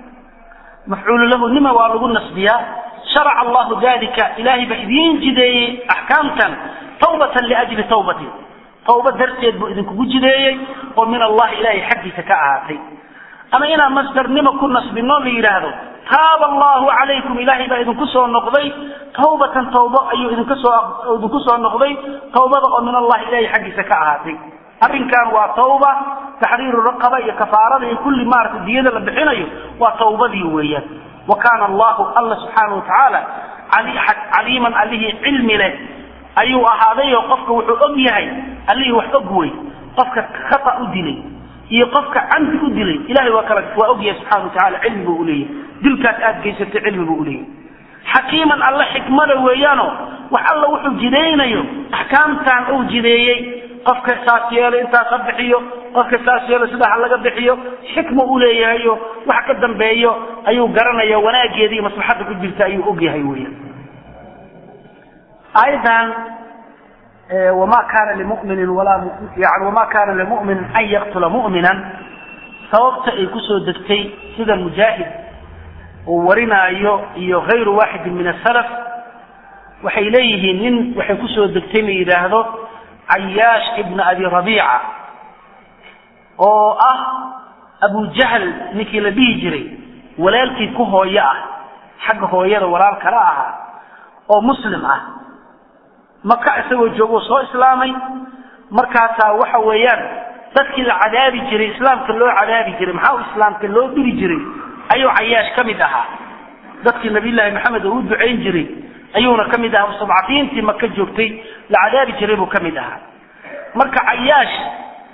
mafcuulu lahu nima waa lagu nasbiyaa sharaca allahu dalika ilaahay baa idiin jideeyey axkaamtan tawbatan liajli tawbatin tawba darteed buu idinkugu jideeyey oo min allahi ilaahay xaggiisa ka ahaatay ama inaan masdarnimo ku nasbino la yidhaahdo taaba allahu calaykum ilaahay baa idinku soo noqday tawbatan tawbo ayuu idinka soo idinku soo noqday tawbada oo min allahi ilahay xaggiisa ka ahaatay arrinkan waa tawba taxriiru raqaba iyo kafaarada iyo kulli maaragtay diyada la bixinayo waa tawbadii weeyaan wa kaana allahu alla subxaana watacaala caliiman allihii cilmi leh ayuu ahaaday oo qofka wuxuu og yahay allihii wax og wey qofka khata u dilay iyo qofka camdi u dilay ilahay waa kala waa og yahay subxana watacaala cilmi buu uleeyahay dilkaas aad geysatay cilmi buu uleeyahay xakiiman alle xikmada weeyaano wax alla wuxuu jidaynayo axkaamtan uu jideeyey qofka saas yeelo intaas ha bixiyo qofka saas yeelo sidaa ha laga bixiyo xikma u leeyahayo wax ka dambeeyo ayuu garanaya wanaageeda iyo maslaxadda ku jirta ayuu og yahay weeyaan aayaddan wama kana limuminin walaa yani wama kana limuminin an yaqtula mu'minan sababta ay kusoo degtay sida mujaahid uu warinaayo iyo hayru waaxidin min asalaf waxay leeyihiin nin waxay kusoo degtay la yidhaahdo cayaash ibna abi rabiica oo ah abu jahl ninkii la dhihi jiray walaalkii ku hooyo ah xagga hooyada walaal kala ahaa oo muslim ah maka isagoo joogo soo islaamay markaasaa waxa weeyaan dadkii la cadaabi jiray islaamka loo cadaabi jiray maxaa u islaamka loo diri jiray ayuu cayaash ka mid ahaa dadkii nabiyullaahi maxamed oo u ducayn jiray ayuuna ka mid ahaa mustadcafiintii maka joogtay la cadaabi jiray buu ka mid ahaa marka cayaash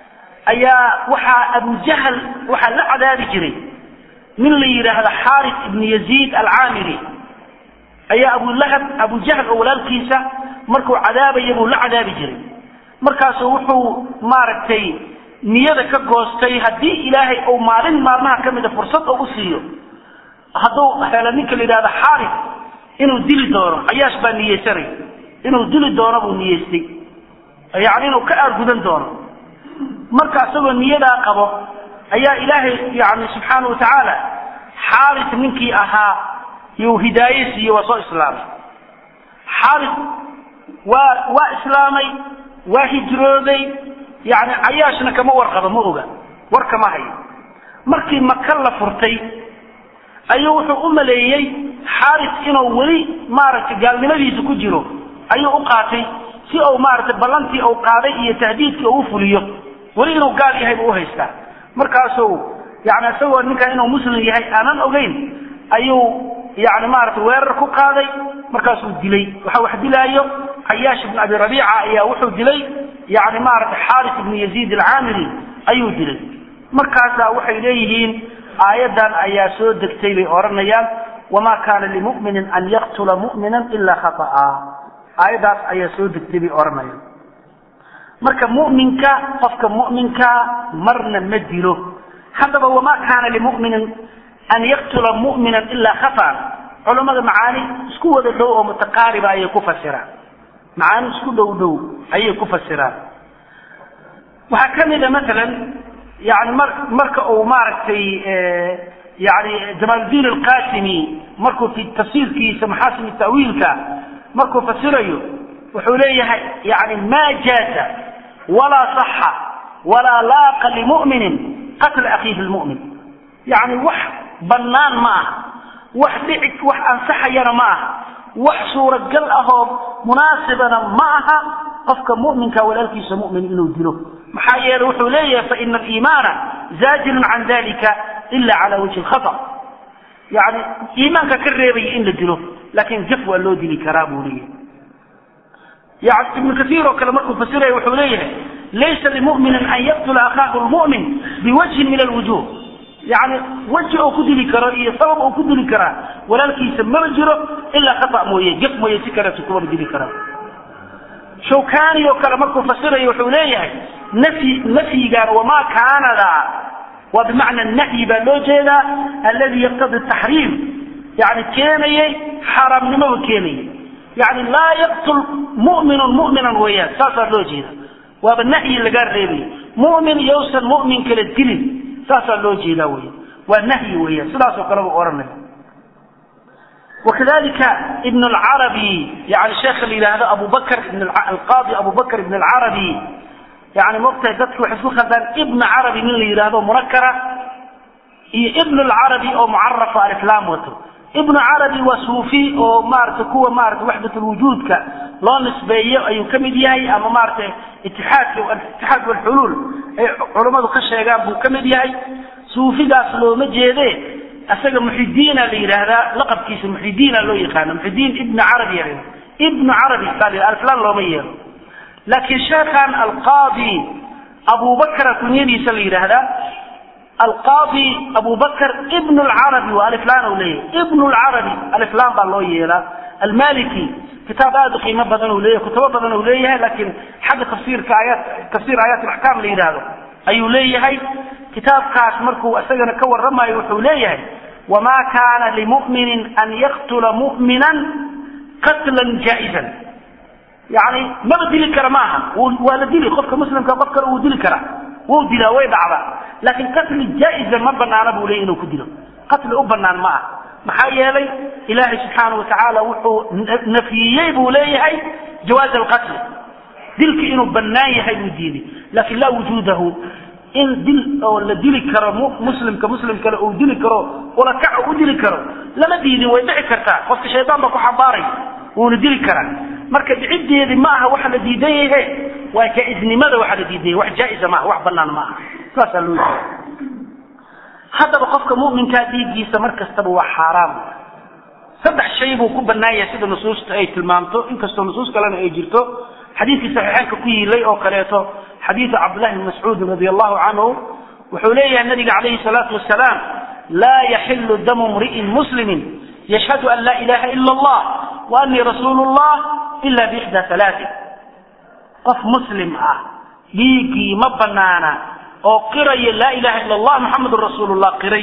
ayaa waxaa abujahal waxaa la cadaabi jiray nin la yidhaahdo xaaris ibnu yaziid alcaamiri ayaa abulahab abujahl oo walaalkiisa markuu cadaabaya buu la cadaabi jiray markaasuu wuxuu maaragtay niyada ka goostay haddii ilaahay uu maalin maalmaha ka mida fursad oo u siiyo hadduu helo ninka la yidhahdo xaaris inuu dili doono cayaash baa niyeysanay inuu dili doono buu niyeystay yani inuu ka aargudan doono marka isagoo niyadaa qabo ayaa ilaahay yani subxaana watacaala xaaris ninkii ahaa yuu hidaaye siiye waa soo islaamay xaaris waa waa islaamay waa hijrooday yani cayaashna kama warqabo ma oga war kama hayo markii maka la furtay ayuu wuxuu u maleeyey xaaris inuu weli maaragtay gaalnimadiisa ku jiro ayuu u qaatay si uu maaragtay ballantii uu qaaday iyo tahdiidkii uu fuliyo weli inuu gaal yahay buu uhaystaa markaasuu yani isagoo ninkan inuu muslim yahay aanan ogeyn ayuu yani maaragtay weerar ku qaaday markaasuu dilay waxa wax dilaayo cayaash ibn abi rabiica ayaa wuxuu dilay yani maaragtay xaaris ibnu yaziid alcaamiri ayuu dilay markaasaa waxay leeyihiin aayaddan ayaa soo degtay bay odhanayaan wamaa kaana limuminin an yaqtula mu'mina ilaa khata'a aayaddaas ayaa soo degtay bay odhanayaan marka mu'minka qofka mu'minkaa marna ma dilo haddaba wamaa kaana limuminin an yaqtula mu'mina ilaa khata'an culammada macaani isku wada dhow oo mutaqaariba ayay ku fasiraan macaani isku dhow dhow ayay ku fasiraan waxaa ka mid a maalan yani mar marka uu maaragtay yani jamaaludiin alqasimi markuu fi tafsiirkiisa maxaasin ta'wiilka markuu fasirayo wuxuu leeyahay yani ma jaaza walaa صaxa walaa laaqa limu'minin qatla akhiihi lmu'min yani wax bannaan ma aha wax dhici wax ansaxayana ma aha wax suuragal ahoo munaasibana ma aha qofka mu'minka walaalkiisa mu'min inuu dilo maxaa yeele wuxuu leeyahay faina aliimaana zaajirun can dalika ila cala wajhi lkhata yani iimaanka ka reebaya in la dilo laakin jaf waa loo dili karaa buu leeyahay yani ibnu kaiir oo kale markuu fasiraya wuxuu leeyahay laysa limuminin an yaqtula akhaahu lmu'min biwajhin min alwujuh yani weji oo ku dili karo iyo sabab oo ku dili karaa walaalkiisa maba jiro ilaa khata mooye jaf mooye si kaleeto kumaba dili karaa shawkani oo kale markuu fasirayo wuxuu leeyahay nafyi nafyigan wamaa kaanada waa bimacna nahyi baa loo jeedaa aladi yaqtadi taxriim yani keenayay xaaraamnimoba keenayay yani laa yaqtul mu'minun mu'minan weeyaan saasaa loo jeeda waaba nahyi lagaa reebaya mu'min yowsan mu'min kala dilin saasaa loo jeedaa weya waa nahyi weeyaan sidaasoo kale buu odhanaya وkadalika ibn اlcarabi yani sheekha la yidhaahdo abu bakr alqaadi abu bakr ibn اlcarabi yani maogtahay dadki waxay isku khaldaan ibn carabi nin la yidhaahdo munakara iyo ibn اlcarabi oo mucarafa aliflam wato ibn carabi waa suufi oo maarata kuwa maarata waxdat lwujuudka loo nisbeeyo ayuu ka mid yahay ama maarata itixaadka itixaad walxuluul ay culammadu ka sheegaan buu ka mid yahay suufigaas looma jeede isaga muxidiina la yidhaahdaa laqabkiisa muxidiina loo yaqaano muxidiin ibn carabi ya ibnu carabi baa alflan looma yeelo laakiin sheekhan alqaadi abubakra kunyadiisa la yidhaahdaa alqaadi abubakr ibn lcarabi waa aliflan u leeyahay ibn lcarabi aliflan baa loo yeelaa almaliki kitaab aad u qiimo badan u leeyahay kutubo badan u leeyahay laakiin xagga tafsiirka aayaat tafsiir aayaat alaxkaam la yidhaahdo ayuu leeyahay kitaabkaas markuu isagana ka waramayo wuxuu leeyahay wamaa kaana limuminin an yaqtula mu'minan qatlan jaa-izan yani maba dili kara ma aha waa la dili qofka muslimka qof kale wuu dili karaa wuu dilaa way dhacdaa laakiin qatli jaa-izan ma banaana buu leeyay inuu ku dilo qatli u banaan ma ah maxaa yeelay ilaahay subxaana watacaala wuxuu nafyiyey buu leeyahay jawaaz alqatli dilka inuu banaan yahay buu diiday laakin laa wujuudahu in dil oo la dili karo muslimka muslim kale uu dili karo ulakac u dili karo lama diidin way dhici kartaa qofka shaydaan baa ku xambaaray wuuna dili karaa marka dhiciddeedii ma aha waxa la diidan yahe waa jaa-iznimada waxa la diidan yahay wax jaa-isa maaha wax banaan ma aha saasaa loo jeeda haddaba qofka mu'minkaa dhiiggiisa mar kastaba waa xaaraam saddex shay buu ku banaan yahay sida nusuusta ay tilmaamto inkastoo nusuus kalena ay jirto xadiidkii saxiixeynka ku yiilay oo kaleeto xadiidu cabdillahi bni mascuudin radi allahu canhu wuxuu leeyahay nabiga calayhi salaatu wasalaam laa yaxilu damu mri'in muslimin yashhadu an laa ilaha ila allah wa anii rasuulu llah ila biixda alaatin qof muslim ah dhiiggii ma banaana oo qiraya laa ilaha ila allah muxamedun rasuulullah qiray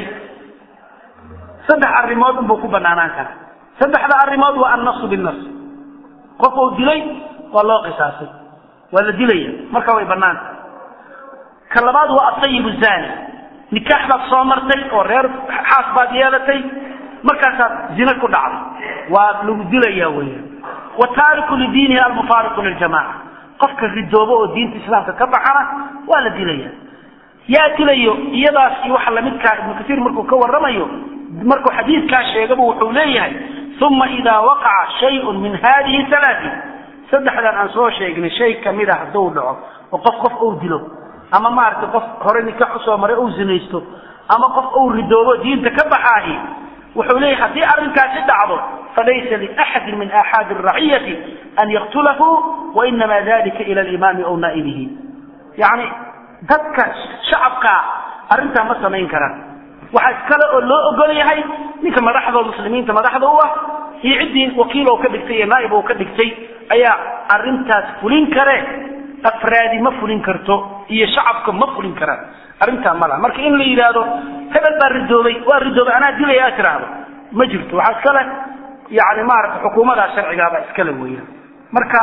saddex arrimood unbuu ku banaanaan karaa saddexda arrimood waa annasu binnas qof uu dilay waa loo qisaasay waa la dilaya marka way banaanta ka labaad waa asayib zani nikaax baad soo martay oo reer xaas baad yeelatay markaasaad zina ku dhacday waa lagu dilaya weya wa taariku lidiinihi almufaariqu liljamaca qofka ridoobo oo diinta islaamka ka baxana waa la dilaya yaa dilayo iyadaas iyo waxa lamidkaa ibnu kasiir markuu ka waramayo markuu xadiidkaa sheegaba wuxuu leeyahay uma idaa waqaca shayun min hadihi alaati saddexdan aan soo sheegnay shay kamid a hadduu dhaco oo qof qof uu dilo ama maaragtay qof hore nikaax usoo maray uu zinaysto ama qof uu ridoobo diinta ka baxaahi wuxuu leeyahay haddii arrinkaasi dhacdo falaysa liaxadin min aaxaadi raciyati an yaktulahu wainama dalika ila alimaami aw naa'ibihi yacni dadka shacabkaa arrintaa ma samayn karaan waxaa iskale oo loo ogol yahay ninka madaxdoo muslimiinta madaxda u ah iyo ciddii wakiil oo ka dhigtay iyo naa'ib oo ka dhigtay ayaa arrintaas fulin kare afraadi ma fulin karto iyo shacabka ma fulin karaan arrintaa ma laha marka in la yidhaahdo hebel baa ridoobay waa ridoobay anaa dilaya aad tiraahdo ma jirto waxaa iskale yani maarata xukuumadaa sharcigaaba iskale weeyaan marka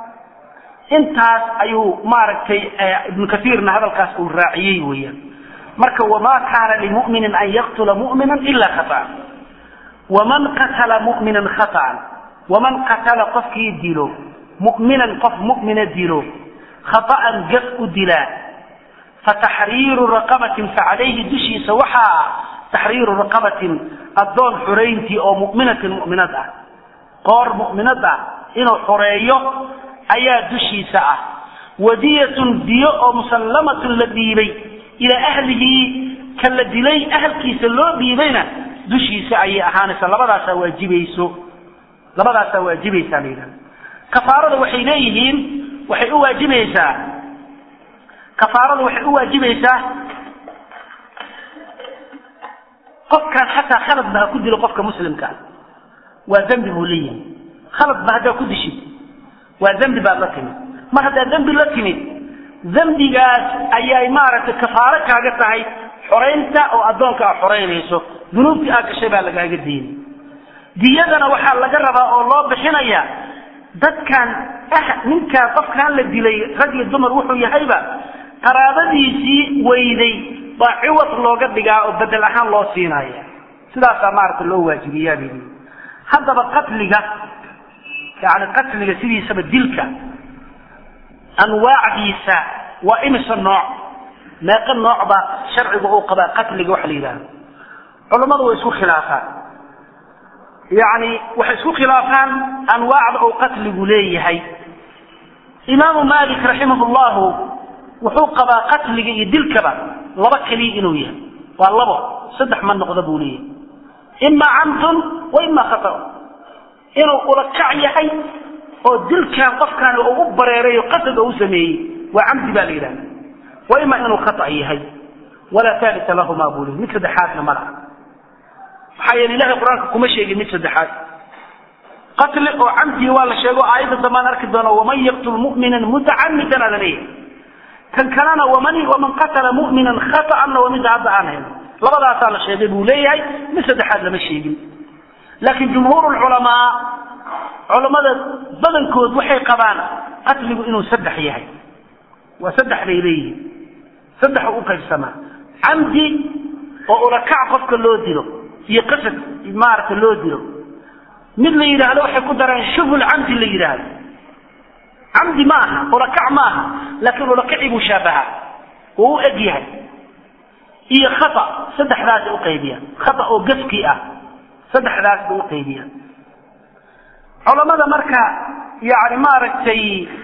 intaas ayuu maaragtay ibnu kaiirna hadalkaas uu raaciyey weeyaan marka wamaa kaana limuminin an yaqtula mumina ila khaaan waman qatala muminan khaaan waman qatala qofkii dilo muminan qof mumina dilo khaaan gaf u dilaa fataxriiru raqabatin facalayhi dushiisa waxaa taxriiru raqabatin addoon xureyntii oo muminatin muminad ah qoor muminad ah inuu xoreeyo ayaa dushiisa ah wadiyatun diyo oo musallamatun la dhiibay ilaa ahlihi ka la dilay ahalkiisa loo dhiibayna dushiisa ayay ahaanaysaa labadaasaa waajibayso labadaasaa waajibaysaa la yidhahda kafaarada waxay leeyihiin waxay u waajibaysaa kafaarada waxay u waajibaysaa qofkaan xataa khaladba ha ku dilo qofka muslimka waa dembi buu leeyahay khaladba haddaa ku dishid waa dembi baad la timid mar haddaad dembi la timid dembigaas ayay maaragtay kafaaro kaaga tahay xoraynta oo addoonka aad xoraynayso dunuubtii aad gashay baa lagaaga deynay diyadana waxaa laga rabaa oo loo bixinaya dadkan ah ninkaan qofkaan la dilay rag iyo dumar wuxuu yahayba qaraabadiisii weyday baa ciwad looga dhigaa oo bedel ahaan loo siinaya sidaasaa maaragta loo waajibiyaa bay leeyihin haddaba qatliga yani qatliga sidiisaba dilka anwaacdiisa waa imisa nooc meeqa nooc baa sharciga uu qabaa qatliga waxa la yidhahdo culammadu way isku khilaafaan yani waxay isku khilaafaan anwaacda uu qatligu leeyahay imaamu malik raximah llahu wuxuu qabaa qatliga iyo dilkaba laba keliya inuu yahay waa labo saddex ma noqda buu leeyahay ima camdun wa ima khata inuu ulakac yahay oo dilkan qofkaani uu u bareeray oo qasad oo u sameeyey waa camdi baa la yidhahda wa ima inuu khata yahay walaa taalita lahuma buu leeyahy mid saddexaadna ma laha maxaa yeele ilahay qur-aanka kuma sheegin mid saddexaad qatli oo camdii waa la sheego aayadda dambaan arki doona waman yaqtul mu'minan mutacamidan aada leeyahay kan kalena waman waman qatala mu'minan khata'anna waa midda hadda aan hayno labadaasaa la sheegay buu leeyahay mid saddexaad lama sheegin laakiin jumhuur lculamaa culammada badankood waxay qabaan qatligu inuu saddex yahay waa saddex bay leeyihiin saddex u qaybsamaa camdi oo ulakac qofka loo dilo iyo qasad maaragta loo dilo mid la yidhaahdo waxay ku daraan shubhul camdi la yidhaahdo camdi ma aha ulakac ma aha laakiin ulakacii buu shaabahaa wuu u eg yahay iyo khata saddexdaasay uqaybiyaan khata oo gaskii ah saddexdaas bay uqaybiyaan culamada marka yani maaragtay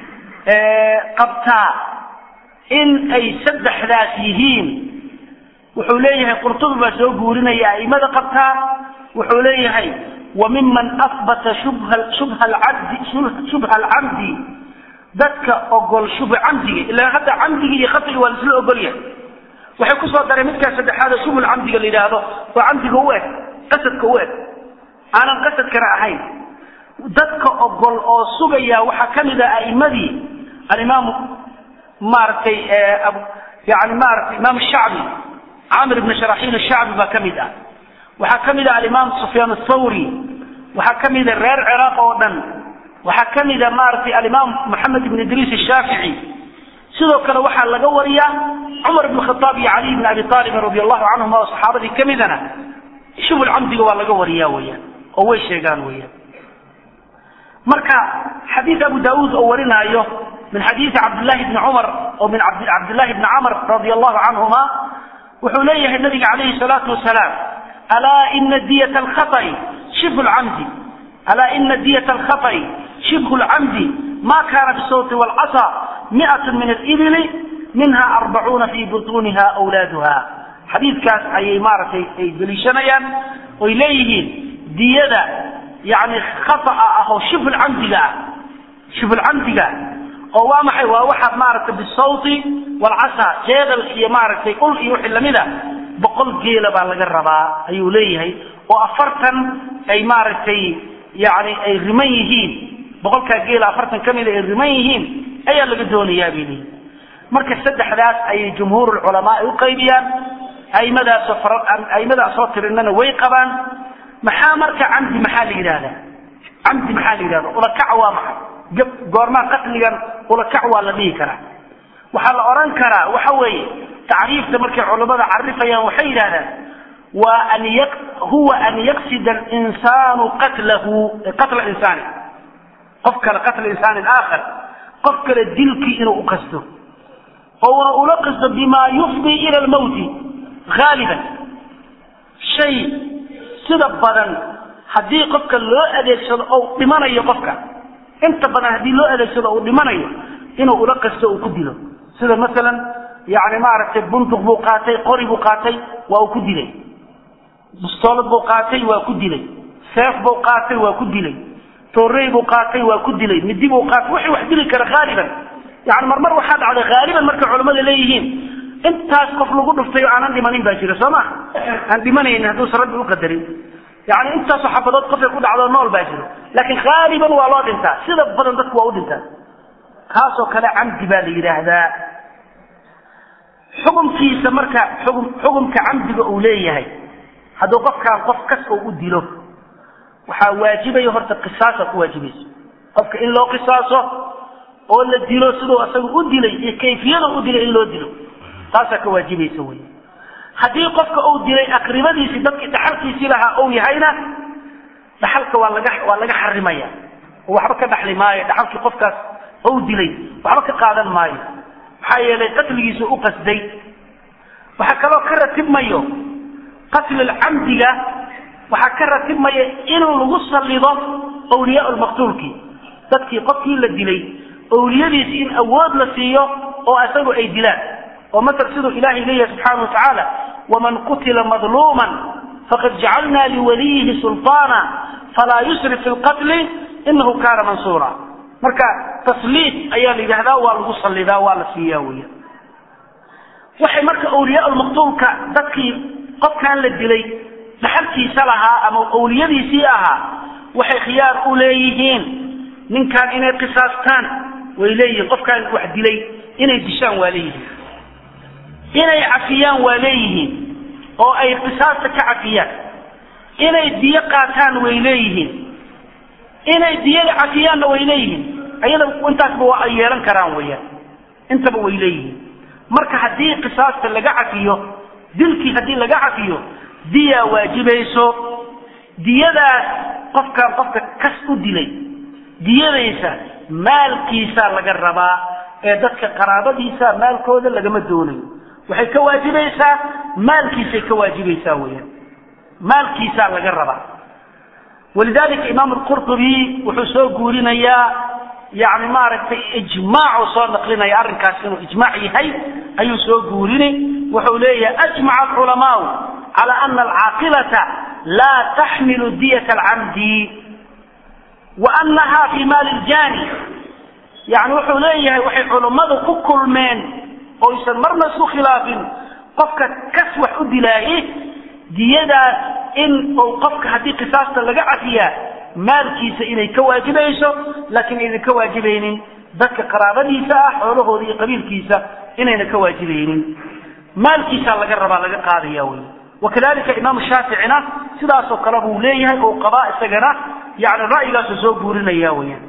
qabtaa in ay saddexdaas yihiin wuxuu leeyahay qurtubi baa soo guurinaya aimada qabtaa wuxuu leeyahay wa miman ahbata shubha shubha alcabdi shubha alcamdi dadka ogol shubu camdiga ilaa hadda camdiga iyo khatiga waa laisla ogolyahay waxay kusoo dareen midkaas saddexaad oo shubul camdiga la yidhaahdo oo camdiga u eg qasadka u eg aanan qasadkana ahayn dadka ogol oo sugaya waxaa ka mid ah a'imadii alimaamu maaragtay yani maaragtay imaam shacbi camir ibn sharaxiil shacbi baa ka mid ah waxaa ka mid ah alimaam sufyaan athawri waxaa ka mida reer ciraaq oo dhan waxaa ka mida maaragtay alimaam moxamed ibn idriis ashaafici sidoo kale waxaa laga wariyaa cumar ibn khataab iyo caliy ibn abi aalibin radi allahu canhuma oo saxaabadii ka midana shubul camdiga waa laga wariyaa weyaan oo way sheegaan weyaan marka xadiid abu daauud oo warinaayo min xadiidi cabdillahi bni cumar oo min cabdillahi bni camr radi allahu canhuma wuxuu leeyahay nabiga calayhi salaatu wasalaam alaa ina diyata alkhaطi shibhu lcamdi alaa ina diyata alkhaطi shibhu lcamdi ma kana bisawti wاlcasa miat min alibili minha arbacuuna fi butuuniha awlaaduha xadiidkaas ayay maaragtay ay deliishanayaan oy leeyihiin diyada yani khaطa ah oo shibhulcamdiga ah shibhulcamdiga oo waa maxay waa waxaad maaragtay bisawti waalcasa jeedal iyo maaragtay ul iyo wixii lamida boqol geela baa laga rabaa ayuu leeyahay oo afartan ay maaragtay yani ay riman yihiin boqolkaa geela afartan ka mida ay riman yihiin ayaa laga doonayaa bay leeyihin marka saddexdaas ayay jumhuur culamaa ay u qaybiyaan aimadaasoo aimadaasoo tirinana way qabaan maxaa marka camdi maxaa la yidhahdaa camdi maxaa la yidhahda ulakac waa maxay goormaa qatligan ulakac waa la dhihi karaa waxaa la odhan karaa waxa weeye tacriifta markay culammada carifayaan waxay yidhahdaan waa an y huwa an yaqsida alinsaanu qatlahu qatla insaani qof kale qatla insaanin aakhar qof kale dilkii inuu u qasto ouna ula qasto bima yufdi ila lmawti haaliban shay sida badan haddii qofka loo adeegsado ou dhimanayo qofka inta badan haddii loo adeegsado uu dhimanayo inuu ula qasto uu ku dilo sida masalan yani maaragtay bunduq buu qaatay qori buu qaatay waa uu ku dilay bustoolad buu qaatay waa ku dilay seef buu qaatay waa ku dilay toorey buu qaatay waa ku dilay midi buu qaatay wixii wax dili kara haaliban yani marmar waxaa dhacday haaliban markay culamada leeyihiin intaas qof lagu dhuftay oo aanan dhimanin baa jira soo ma aan dhimanaynin hadduusan rabbi u qadarin yani intaasoo xabadood qofay ku dhacdo nool baa jiro laakiin haaliban waa loo dhintaa sida badan dadku waa u dhintaa kaasoo kale camdi baa la yidhaahdaa xukumkiisa marka xukm xukumka camdiga uu leeyahay hadduu qofkaan qof kas oo u dilo waxaa waajibaya horta qisaasa ku waajibayso qofka in loo qisaaso oo la dilo siduu asaga u dilay iyo kayfiyada u dilay in loo dilo taasaa ka waajibaysa wey haddii qofka uu dilay aqribadiisii dadkii dhaxalkiisii lahaa ou yahayna dhaxalka waa laga waa laga xarimaya oo waxba ka dhaxli maayo dhaxalkii qofkaas ou dilay waxba ka qaadan maayo maxaa yeelay qatligiisu u qasday waxaa kaloo ka ratibmayo qatlilcamdiga waxaa ka ratibmaya inuu lagu sallido awliyaa lmaqtuulkii dadkii qofkii la dilay awliyadiisi in awood la siiyo oo isagu ay dilaan oo masal siduu ilahay leeyahay subxaana watacaala waman qutila madluuman faqad jacalna liwaliyihi sulطaana falaa yusrif fi lqatli inahu kaana mansuura marka tasliid ayaa la yidhahdaa waa lagu sallidaa waa la siiyaa weya waxay marka awliyaa lmaqtuulka dadkii qofkan la dilay dhaxalkiisa lahaa ama awliyadiisii ahaa waxay khiyaar u leeyihiin ninkan inay qisaastaan way leeyihiin qofkaan wax dilay inay dishaan waa leeyihiin inay cafiyaan waa leeyihiin oo ay qisaasta ka cafiyaan inay diyo qaataan way leeyihiin inay diyada cafiyaanna way leeyihiin ayada intaasba waa ay yeelan karaan weyaan intaba way leeyihiin marka haddii qisaasta laga cafiyo dilkii haddii laga cafiyo diyaa waajibayso diyadaas qofkaan qofka kas u dilay diyadaysa maalkiisaa laga rabaa ee dadka qaraabadiisa maalkooda lagama doonayo waxay ka waajibaysaa maalkiisay ka waajibaysaa weyaan maalkiisaa laga rabaa walidalika imaam alqurtubi wuxuu soo guurinayaa yani maaragtay ijmaacu soo naqlinaya arrinkaas inuu ijmaac yahay ayuu soo guurini wuxuu leeyahay ajmaca alculamaau cala ana alcaaqilata laa taxmilu diyata alcamdi wa anaha fi maali ljani yani wuxuu leeyahay waxay culummadu ku kulmeen oysan marna isku khilaafin qofka kas wax u dilaaye diyadaas in uu qofka haddii qisaasta laga cafiyaa maalkiisa inay ka waajibayso laakiin aynan ka waajibaynin dadka qaraabadiisa ah xoolahooda iyo qabiilkiisa inayna ka waajibaynin maalkiisaa laga rabaa laga qaadaya wey wakadalika imaamu shaaficina sidaasoo kale buu leeyahay oo qabaa isagana yani ra'yigaasu soo guurinaya weyaan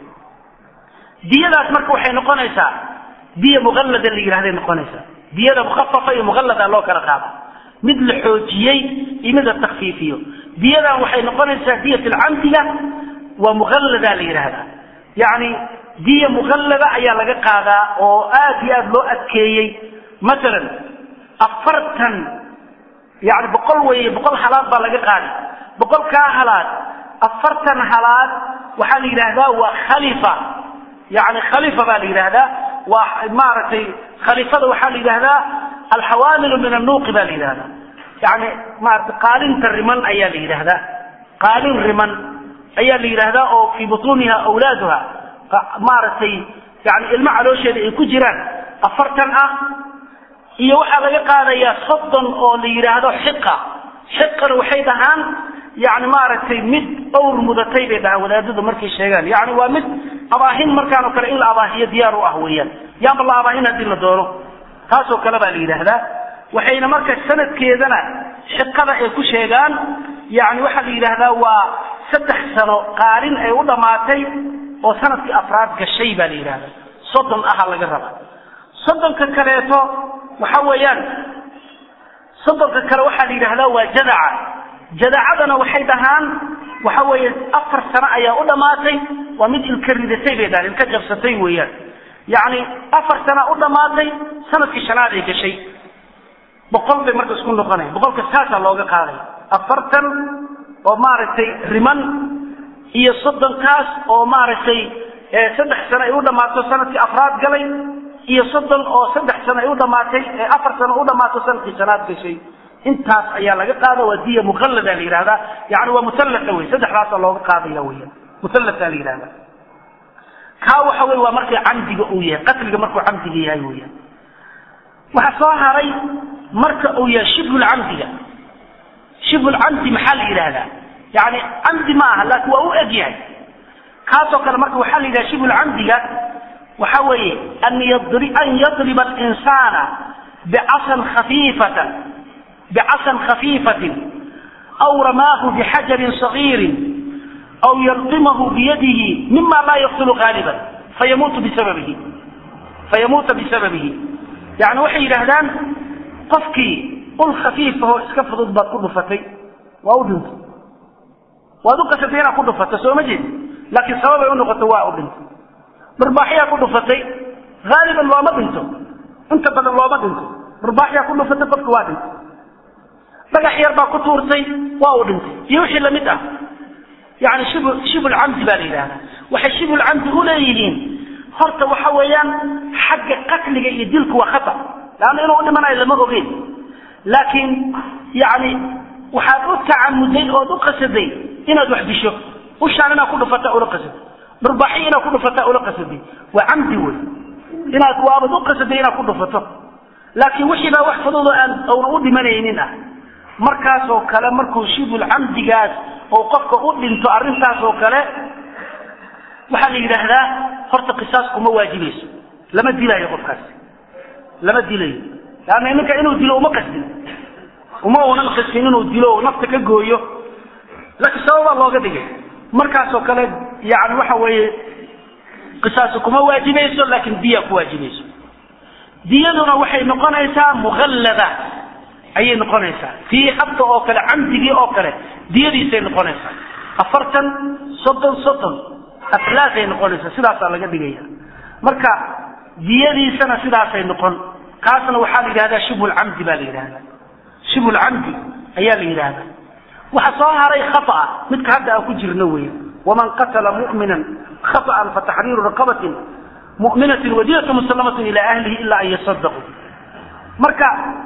diyadaas marka waxay noqonaysaa diya muqallada la yidhahday noqonaysaa diyada mukhafafa iyo muqallada loo kala qaada mid la xoojiyey iyo mid la takfiifiyo diyadan waxay noqonaysaa diyat alcamdiga waa muqallada la yidhahdaa yani diya muqallada ayaa laga qaadaa oo aad iyo aad loo adkeeyey masalan afartan yani boqol weye boqol halaad baa laga qaaday boqolkaa halaad afartan halaad waxaa la yidhaahdaa waa khalifa yani khalifa baa la yidhaahdaa waa maaragtay khalifada waxaa la yidhahdaa alxawaamilu min annuuqi baa la yidhahdaa yani maarata qaalinta riman ayaa la yidhahdaa qaalin riman ayaa la yidhahdaa oo fii butuuniha awlaaduha maaragtay yani ilmo caloosheeda ay ku jiraan afartan ah iyo waxaa laga qaadayaa soddon oo la yidhaahdo xiqa xiqana waxay dhahaan yani maaragtay mid owr mudatay bay dhahaan wadaadadu markay sheegaan yani waa mid abaahin markaan oo kale in la abaahiyo diyaar u ah weeyaan yaanba la abaahin haddii la doono taasoo kale baa la yidhaahdaa waxayna marka sanadkeedana xiqada ay ku sheegaan yani waxaa la yidhaahdaa waa saddex sano qaalin ay u dhammaatay oo sanadkii afraad gashay baa la yidhahdaa soddon aha laga rabaa soddonka kaleeto waxa weeyaan soddonka kale waxaa la yidhahdaa waa jadaca jadacadana waxay dhahaan waxa weeye afar sano ayaa u dhammaatay waa mid ilka ridatay bay dhahaan ilka jabsatay weeyaan yacni afar sana u dhammaatay sanadkii shanaad ay gashay boqol bay marka isku noqonaya boqolka saasaa looga qaaday afartan oo maaragtay riman iyo soddonkaas oo maaragtay saddex sano ay u dhammaato sanadkii afraad galay iyo soddon oo saddex sano ay u dhamaatay afar sano u dhammaato sanadkii shanaad gashay intaas ayaa laga qaada waa diya muqallada la yidhahdaa yani waa muallaa wey saddexdaasa looga qaadaya weya muallaa la yidhahda kaa waxa wey waa markay camdiga uu yahay qatliga markuu camdiga yahay weya waxaa soo haray marka uu yahay shibhulcamdiga shibhulcamdi maxaa la yidhahdaa yani camdi ma aha laakin waa u eg yahay kaasoo kale marka waxaa la yidhaha shibhulcamdiga waxa weeye an yadriba alinsana bicasan khafiifatan bicasan khafiifatin aw ramaahu bixajarin sagiirin aw yalqimahu biyadihi mima laa yaqtulu qaaliban fayamuutu bisababihi fayamuuta bisababihi yani waxay yidhaahdaan qofkii ul khafiifahoo iska fudud baad ku dhufatay waa u dhintay waad u qasatay inaad ku dhufato soo ma jeed laakiin sababay u noqoto waa u dhintay barbaaxyaa ku dhufatay haaliban looma dhinto inta badan looma dhinto barbaaxyaa ku dhufatay qofka waa dhintay dhagax yar baa ku tuurtay waa uu dhintay iyo wixii lamid ah yani shib shibulcamdi baa la yidhahdaa waxay shibulcamdi u leeyihiin horta waxa weeyaan xagga qatliga iyo dilku waa khata leanna inuu u dhimanayo lama ogeyn laakiin yani waxaad u tacamuday ood u qasaday inaad wax disho ushaan inaad ku dhufata ula qasaday barbaaxi inaad ku dhufataa ula qasaday waa camdi wey inaad waabad u qasaday inaad ku dhufato laakiin wixii baa wax fududoo aan awna u dhimanaynin ah markaasoo kale markuu shibul camdigaas oo qofka u dhinto arrintaas oo kale waxaa la yidhaahdaa horta qisaas kuma waajibayso lama dilayo qofkaasi lama dilayo leanna ninka inuu dilo uma qasdin uma unan qasdin inuu dilo oo nafta ka gooyo laakiin sababaa looga dhigay markaasoo kale yani waxa weeye qisaasi kuma waajibayso laakiin diya ku waajibayso diyaduna waxay noqonaysaa muallada ayay noqonaysaa tii hadda oo kale camdigii oo kale diyadiisay noqonaysaa afartan soddon soddon aflaasay noqonaysaa sidaasaa laga dhigaya marka diyadiisana sidaasay noqon kaasna waxaa la yidhahdaa shibhulcamdi baa la yidhahdaa shibhulcamdi ayaa la yidhahdaa waxa soo haray khaaa midka hadda aan ku jirno wey waman qatala mu'minan khaطأan fataxriiru raqabatin mu'minatin wadiyatu musalamatin ila ahlihi ila an yasadaquu marka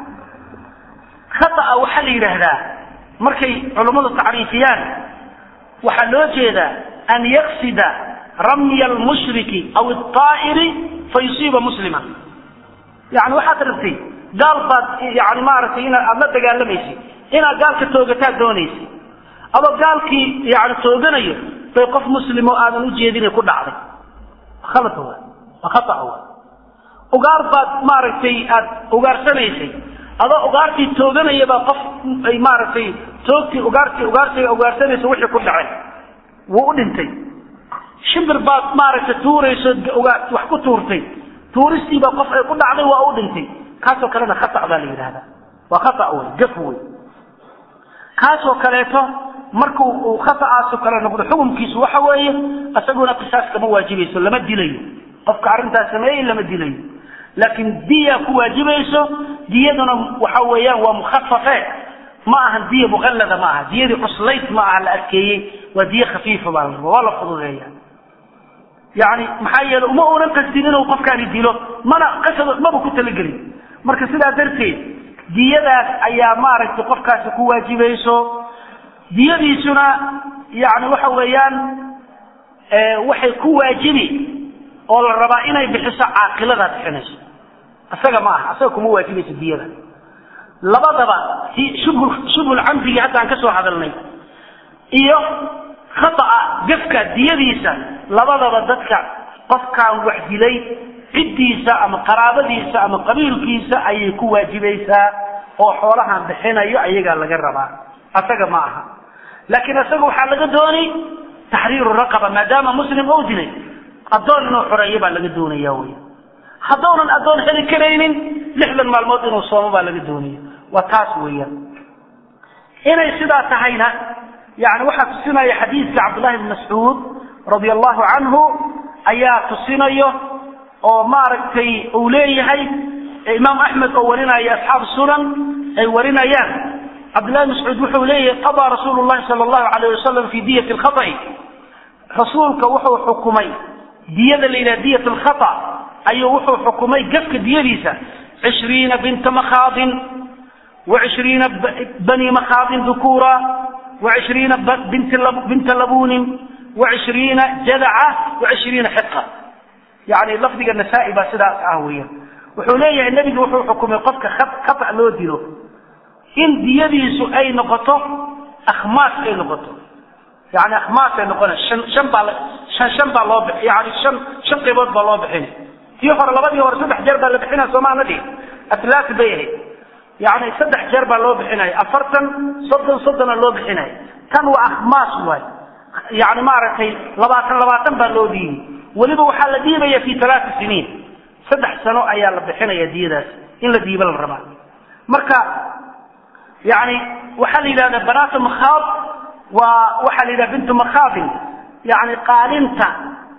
khaطأa waxaa la yidhaahdaa markay culummadu tacriifiyaan waxaa loo jeedaa an yaqsida ramya almushriki aw alطaa'iri fayusiiba muslima yani waxaad rabtay gaal baad yani maaragtay ina aada la dagaalamaysid inaad gaalka toogataa doonaysay adoo gaalkii yani tooganayo bay qof muslimo aadan ujeedina ku dhacday khalad wa waa khata wa ugaar baad maaragtay aada ugaarsanaysay adoo ugaartii tooganaya baa qof ay maaragtay toogtii ugaartii ugaarsiga ugaarsanaysa wixii ku dhacay wuu u dhintay shimbir baad maaragtay tuurayso wax ku tuurtay tuuristiibaa qof ay ku dhacday waa u dhintay kaasoo kalena khata baa la yidhahdaa waa khata wey gaf wey kaasoo kaleeto markuu uu khata'aasoo kale noqdo xukumkiisu waxa weeye isaguna qisaas kama waajibayso lama dilayo qofka arrintaas sameeyey lama dilayo laakiin diya ku waajibayso diyaduna waxa weeyaan waa mukhafafe ma ahan diya muqallada ma aha diyadii cuslayd ma aha la adkeeyey waa diye khafiifa baa la raba waa la fududeeya yani maxaa yeele uma unan qasdin inuu qofkaani dilo mana qasad maba ku talagelin marka sidaa darteed diyadaas ayaa maaragtay qofkaasi ku waajibayso diyadiisuna yani waxa weeyaan waxay ku waajibi oo la rabaa inay bixiso caaqiladaa bixinayso isaga ma aha isaga kuma waajibayso diyada labadaba si shubhu shubhul camdigi hadda aan ka soo hadalnay iyo khata'a gafka diyadiisa labadaba dadka qofkaan wax dilay ciddiisa ama qaraabadiisa ama qabiilkiisa ayay ku waajibaysaa oo xoolahan bixinayo ayagaa laga rabaa asaga ma aha laakiin isaga waxaa laga doonay taxriiru raqaba maadaama muslim ou dilay addoon inuu xoreeyo baa laga doonaya wey haddownan addoon heli karaynin lixdan maalmood inuu soomo baa laga doonaya waa taas weeyaan inay sidaa tahayna yani waxaa tusinaya xadiidka cabdullahi bn mascuud radia allahu canhu ayaa tusinayo oo maaragtay uu leeyahay imaam axmed oo warinaya asxaabu sunan ay warinayaan cabdullahi mascuud wuxuu leeyahay qadaa rasuulu llahi sala allahu alayh wasalam fi diyati lkhaطi rasuulka wuxuu xukumay diyada la yidhaha diyat lkhata ayuu wuxuu xukumay gafka diyadiisa cishriina binta makhaadin wa cishriina bani makhaadin dukura wa cishriina binta labunin wa cishriina jadaca wa cishriina xiqa yani lafdiga nasaa-i baa sidaas ah weeyaan wuxuu leeyahay nebigu wuxuu xukumay qofka khata loo dilo in diyadiisu ay noqoto akhmaas ay noqoto yani akhmaas ay noqona shan shan baa shan shan baa loo bixi yani shan shan qaybood baa loo bixin tii hore labadii hore saddex jeer baa la bixinaya soomaana dhihi aslaasi bay ahayd yani saddex jeer baa loo bixinaya afartan soddon soddona loo bixinaya tan waa akhmaas waay yani maaragtay labaatan labaatan baa loo dhiibi weliba waxaa la dhiibaya fi talaati siniin saddex sano ayaa la bixinaya diyadaas in la dhiiba la rabaa marka yani waxaa la yidhahda banaatu makhaad waa waxaa la yidhaha bintu makhaadin yani qaalinta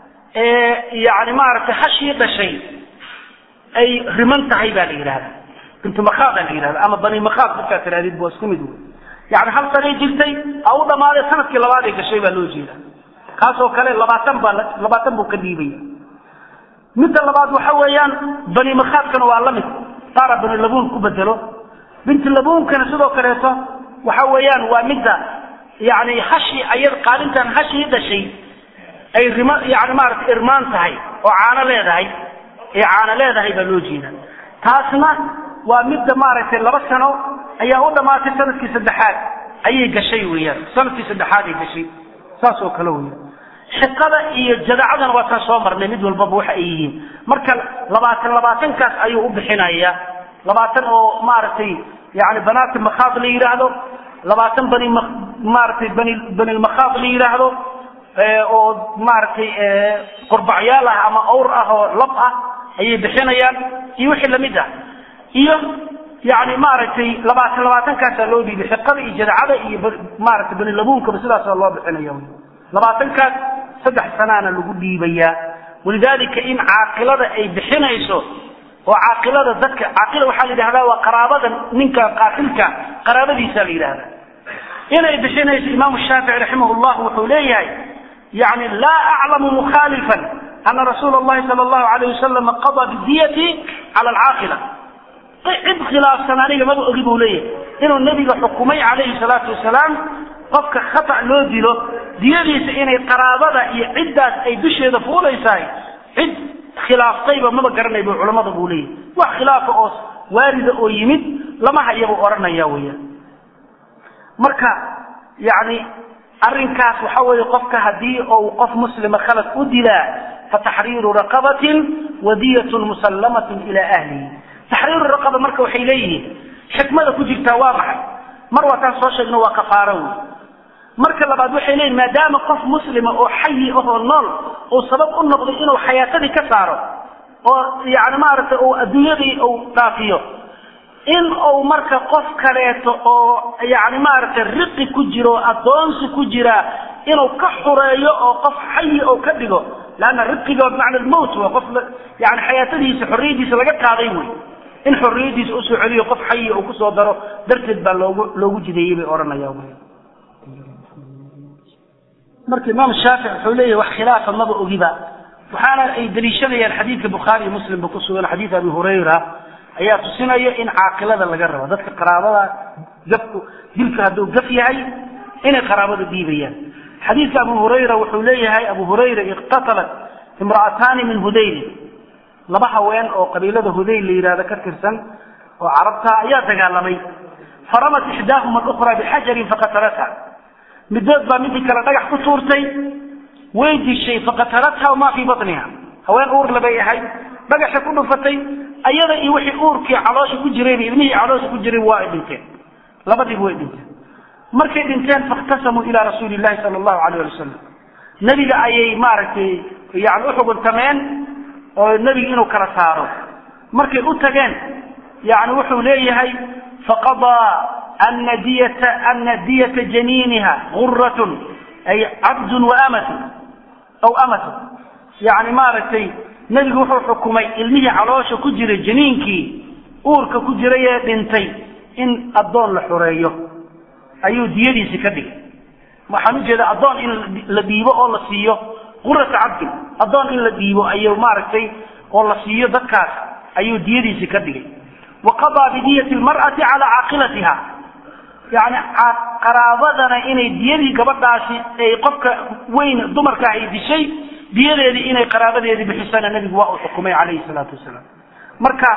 ee yani maaragtay hashii dhashay ay riman tahay baa la yidhahda bintu makhaada la yidhahda ama bani makhaad markaa tirahdid waa isku mid wey yani hal sanay jirtay a u dhamaaday sanadkii labaad ay gashay baa loo jeeda kaasoo kale labaatan baa labaatan buu ka dhiibaya midda labaad waxa weeyaan bani makhaadkana waa la mid saara bani labuun ku bedelo binti labuunkana sidoo kaleeto waxa weeyaan waa midda yani hashi aya qaalintan hashii dhashay ay rima yani maarata irmaan tahay oo caano leedahay ee caano leedahay baa loo jeeda taasna waa midda maaragtay laba sano ayaa u dhamaatay sanadkii saddexaad ayay gashay weeyaan sanadkii saddexaad ay gashay saas oo kale weeyaan xiqada iyo jadacadana waa taan soo marnay mid walbaba waxa ay yihiin marka labaatan labaatankaas ayuu u bixinaya labaatan oo maaragtay yani banaati makhaad la yidhaahdo labaatan bani maaragtay bani bani makhaad la yidhaahdo oo maaragtay qurbacyaal ah ama awr ah oo lab ah ayay bixinayaan iyo wixii lamid ah iyo yani maaragtay labaatan labaatankaasaa loo dhiibay xiqada iyo jadacada iyo maaragtay bani labuunkaba sidaasa loo bixinaya labaatankaas saddex sanaana lagu dhiibayaa walidalika in caaqilada ay bixinayso oo caaqilada dadka caaqila waxaa la yidhahdaa waa qaraabada ninka qaatilka qaraabadiisa la yidhahda inay bixinayso imaamu shaafici raximah llah wuxuu leeyahay yani laa aclamu mukhaalifan ana rasuula llahi sala allahu alayh wasalam qadaa bidiyati cala alcaaqila cid khilaafsan aniga maba ogi buu leeyahay inuu nebiga xukumay calayhi salaatu wasalaam qofka khata loo dilo diyadiisa inay qaraabada iyo ciddaas ay dusheeda fuulaysahay cid khilaaftayba maba garanay bu culammada buu leeyahy wax khilaafa oo waarida oo yimid lama hayabuu odhanaya weeyaan marka yacni arrinkaas waxa weeye qofka haddii ou qof muslima khalad u dilaa fataxriiru raqabatin wadiyatun musallamatin ilaa ahlihi taxriiru raqaba marka waxay leeyihiin xikmada ku jirtaa waa maxay mar waataan soo sheegno waa kafaaro wey marka labaad waxay leeyihin maadaama qof muslima oo xayi ahoo nool uu sabab u noqday inuu xayaatadii ka saaro oo yani maaragtay uu adduunyadii uu dhaafiyo in uu marka qof kaleeto oo yani maaragtay riqi ku jiro addoonsi ku jira inuu ka xureeyo oo qof xayi oo ka dhigo leanna riqiga bimacna almowt wa qof yani xayaatadiisa xorriyadiisa laga qaaday wey in xorriyadiisa usoo celiyo qof xayi uu kusoo daro darteed baa loogu loogu jideeyey bay odhanayaan marka imaam shaafic wuxuu leeyahy wax khilaafa maba ogiba waxaana ay daliishadayaan xadiidka bukhaari iyo muslimba ku sugan xadiid abi hurayra ayaa tusinaya in caaqilada laga rabo dadka qaraabada gafku dilka hadduu gaf yahay inay qaraabada dhiibayaan xadiidka abu hurayra wuxuu leeyahay abu hurayra iqtatalat imra'ataani min hudayli laba haween oo qabiilada hudayl la yidhahdo ka tirsan oo carabta ayaa dagaalamay faramat ixdaahuma alukhra bixajarin faqatalatha midood baa midii kale dhagax ku tuurtay way dishay faqatalatha wamaa fii batniha haween uur labay ahayd dhagaxay ku dhufatay ayada iyo wixii uurkii caloosha ku jirayba ilmihii caloosha ku jiray waa ay dhinteen labadiiba way dhinteen markay dhinteen fakhtasamuu ilaa rasuuli llahi sala allahu alayh ali wasalam nebiga ayay maaragtay yani uxuguntameen oo nebiga inuu kala saaro markay u tageen yani wuxuu leeyahay faqadaa ana diyata ana diyata janiiniha guratun ay cabdun wa amatun aw amatun yani maaragtay nebigu wuxuu xukumay ilmihii caloosha ku jiray janiinkii uurka ku jiray ee dhintay in addoon la xureeyo ayuu diyadiisi ka dhigay waxaan ujeeda addoon in la dhiibo oo la siiyo qurata cabdin addoon in la dhiibo ayuu maaragtay oo la siiyo dadkaas ayuu diyadiisi ka dhigay wa qadaa bidiyati lmar'ati calaa caaqilatiha yani qaraabadana inay diyadii gabadhaasi ay qofka weyn dumarka ay dishay diyadeedii inay qaraabadeedii bixisana nebigu waa uu xukumay calayhi salaatu wasalaam marka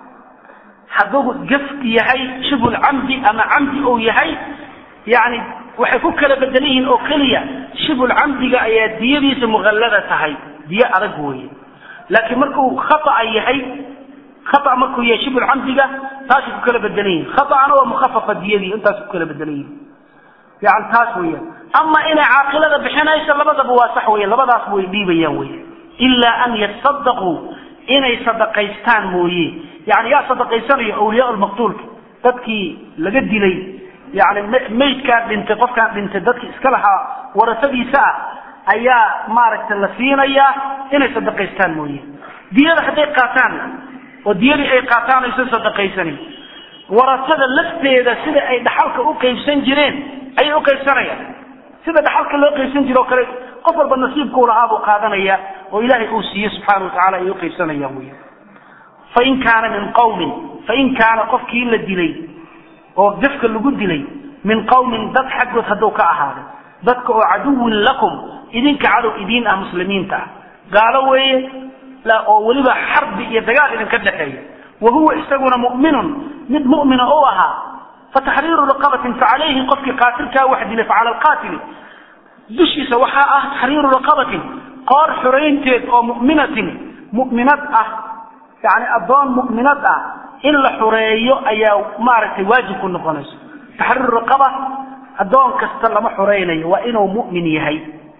hadduu gafki yahay shibul camdi ama camdi uu yahay yani waxay ku kala bedelan yihiin oo keliya shibul camdiga ayaa diyadiisa muqallada tahay diyo adag weeye laakiin markuu khata'a yahay khata markuu yahay shibul camdiga taasay ku kala bedelan yihin khata'ana waa mukhafafa diyadii intaas ku kala bedelan yihin yani taas weeyaan ama inay caaqilada bixinayso labadaba waa sax weya labadaas way dhiibayaan wey ilaa an yasadaquu inay sadaqaystaan mooye yani yaa sadaqaysanayo awliyaa lmaqtuulka dadkii laga dilay yani maydkaan dhintay qofkaan dhintay dadkii iska lahaa warasadiisa ah ayaa maaragtay la siinayaa inay sadaqaystaan mooye diyada hadday qaataan oo diyadii ay qaataan aysan sadaqaysanin warasada lafteeda sida ay dhaxalka u qaybsan jireen ayay u qaybsanayaan sida dhaxalka loo qaybsan jiro o kale qof walba nasiibkuu lahaa buu qaadanaya oo ilaahay uu siiye subxaana wa tacala ayay uqaybsanayaan wey fain kaana min qawmin fain kaana qofkii la dilay oo gafka lagu dilay min qawmin dad xaggood hadduu ka ahaaday dadka oo caduwin lakum idinka cadow idiin ah muslimiinta ah gaalo weeye oo weliba xarbi iyo dagaal idinka dhexeeya wa huwa isaguna mu'minun mid mu'mina u ahaa fataxriiru raqabatin facalayhi qofkii qaatilkaa wax dilay facala alqaatili dushiisa waxaa ah taxriiru raqabatin qoor xuraynteed oo mu'minatin mu'minad ah yani addoon mu'minad ah in la xureeyo ayaa maaragtay waajib ku noqonayso taxriiru raqaba addoon kasta lama xuraynayo waa inuu mu'min yahay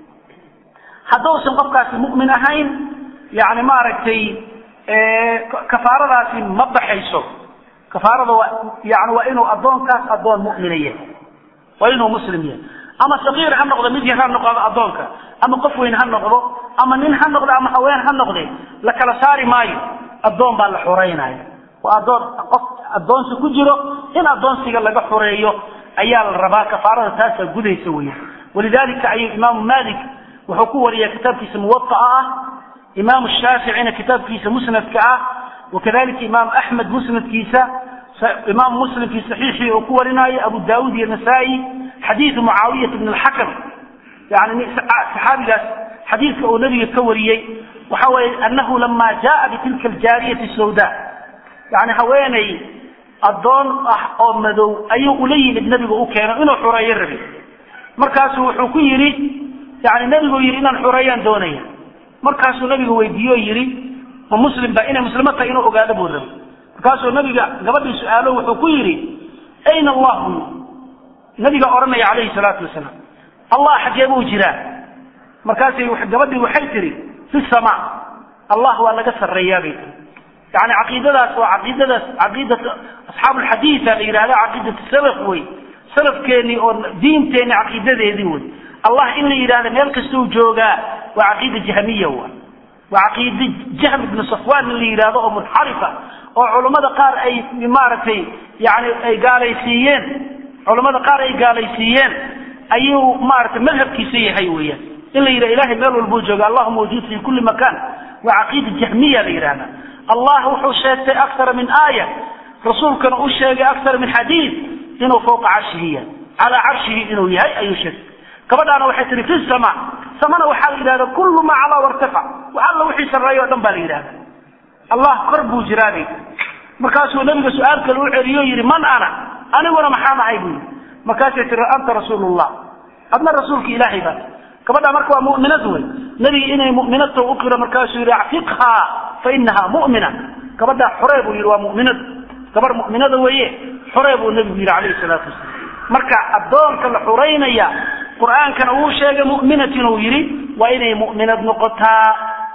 hadduusan qofkaasi mu'min ahayn yani maaragtay kafaaradaasi ma baxayso kafaarada waa yani waa inuu addoonkaas addoon mu'mina yahay waa inuu muslim yahay ama saqiir ha noqdo mid yar ha noqdo addoonka ama qof weyn ha noqdo ama nin ha noqdo ama haween ha noqde la kala saari maayo addoon baa la xureynaya waa addoon qof addoonsi ku jiro in addoonsiga laga xureeyo ayaa la rabaa kafaarada taasaa gudaysa weya walidalika ayuu imaamu malik wuxuu ku wariya kitaabkiisa muwaaa ah imaamu shaaficina kitaabkiisa musnadka ah wakadalika imaamu axmed musnadkiisa imaamu muslim fi saxiixii uu ku warinaayo abu daawud iyo nasaa-i xadiidu mucaawiyat bn alxakam yani saxaabigaas xadiidka uu nabiga ka wariyey waxa weeye anahu lama jaa bitilka aljaariyati sawda yani haweeney addoon ah oo madow ayuu ula yimid nebigu u keeno inuu xureeyo rabay markaasuu wuxuu ku yidhi yani nebigu yidhi inaan xureeyaan doonaya markaasuu nabigu weydiiye oo yidhi ma muslim ba inay muslimo tahay inuu ogaado buu rabay markaasuu nabiga gabadhii su-aalo wuxuu ku yidhi ayna allahu nabiga odhanaya calayhi salaatu wasalaam allah xaggee buu jiraa markaasay gabadhii waxay tihi fi sama allah waa laga sarreeyaa bay tii yani caqiidadaas waa caqiidadaas caqiidat asxaabu lxadiida la yidhahda caqiidat salaf wey salafkeenii oo diinteenni caqiidadeedii wey allah in la yidhahda meel kastuu joogaa waa caqiida jahmiya wa waa caqiida jahm ibnu safwan in la yidhahdo oo munxarifa oo culammada qaar ay maaragtay yani ay gaalaysiiyeen culammada qaar ay gaalaysiiyeen ayuu maaragtay madhabkiisa yahay weeyaan in la yidhaha ilahay meel walbuu jooga allahu mawjuud fi kulli makan waa caqiida jahmiya la yidhahda allah wuxuu sheegtay akara min aaya rasuulkana u sheegay akara min xadiid inuu fawqa carshihi yahay calaa carshihi inuu yahay ayuu sheegay gabadhaana waxay tihi fi sama samana waxaa la yidhahda kullu maa calaa wartafac wax alla wixii sarreeya o dhan baa la yidhahda allah kor buu jiraabay markaasuu nabiga su-aal kale u celiyo yidhi man ana aniguna maxaan ahay buu yidhi markaasay tihi anta rasuulullah adna rasuulka ilaahay baa gabadha marka waa mu'minad wey nebiga inay mu'minadta u qiro markaasuu yidhi acfiqhaa fa inahaa mu'mina gabadhaa xoree buu yidhi waa mu'minad gabar mu'minada weeye xoree buu nebigu yidhi calayhi salaatu wasalaam marka addoonka la xureynaya qur-aankana wuu sheegay mu'minat inuu yidhi waa inay mu'minad noqotaa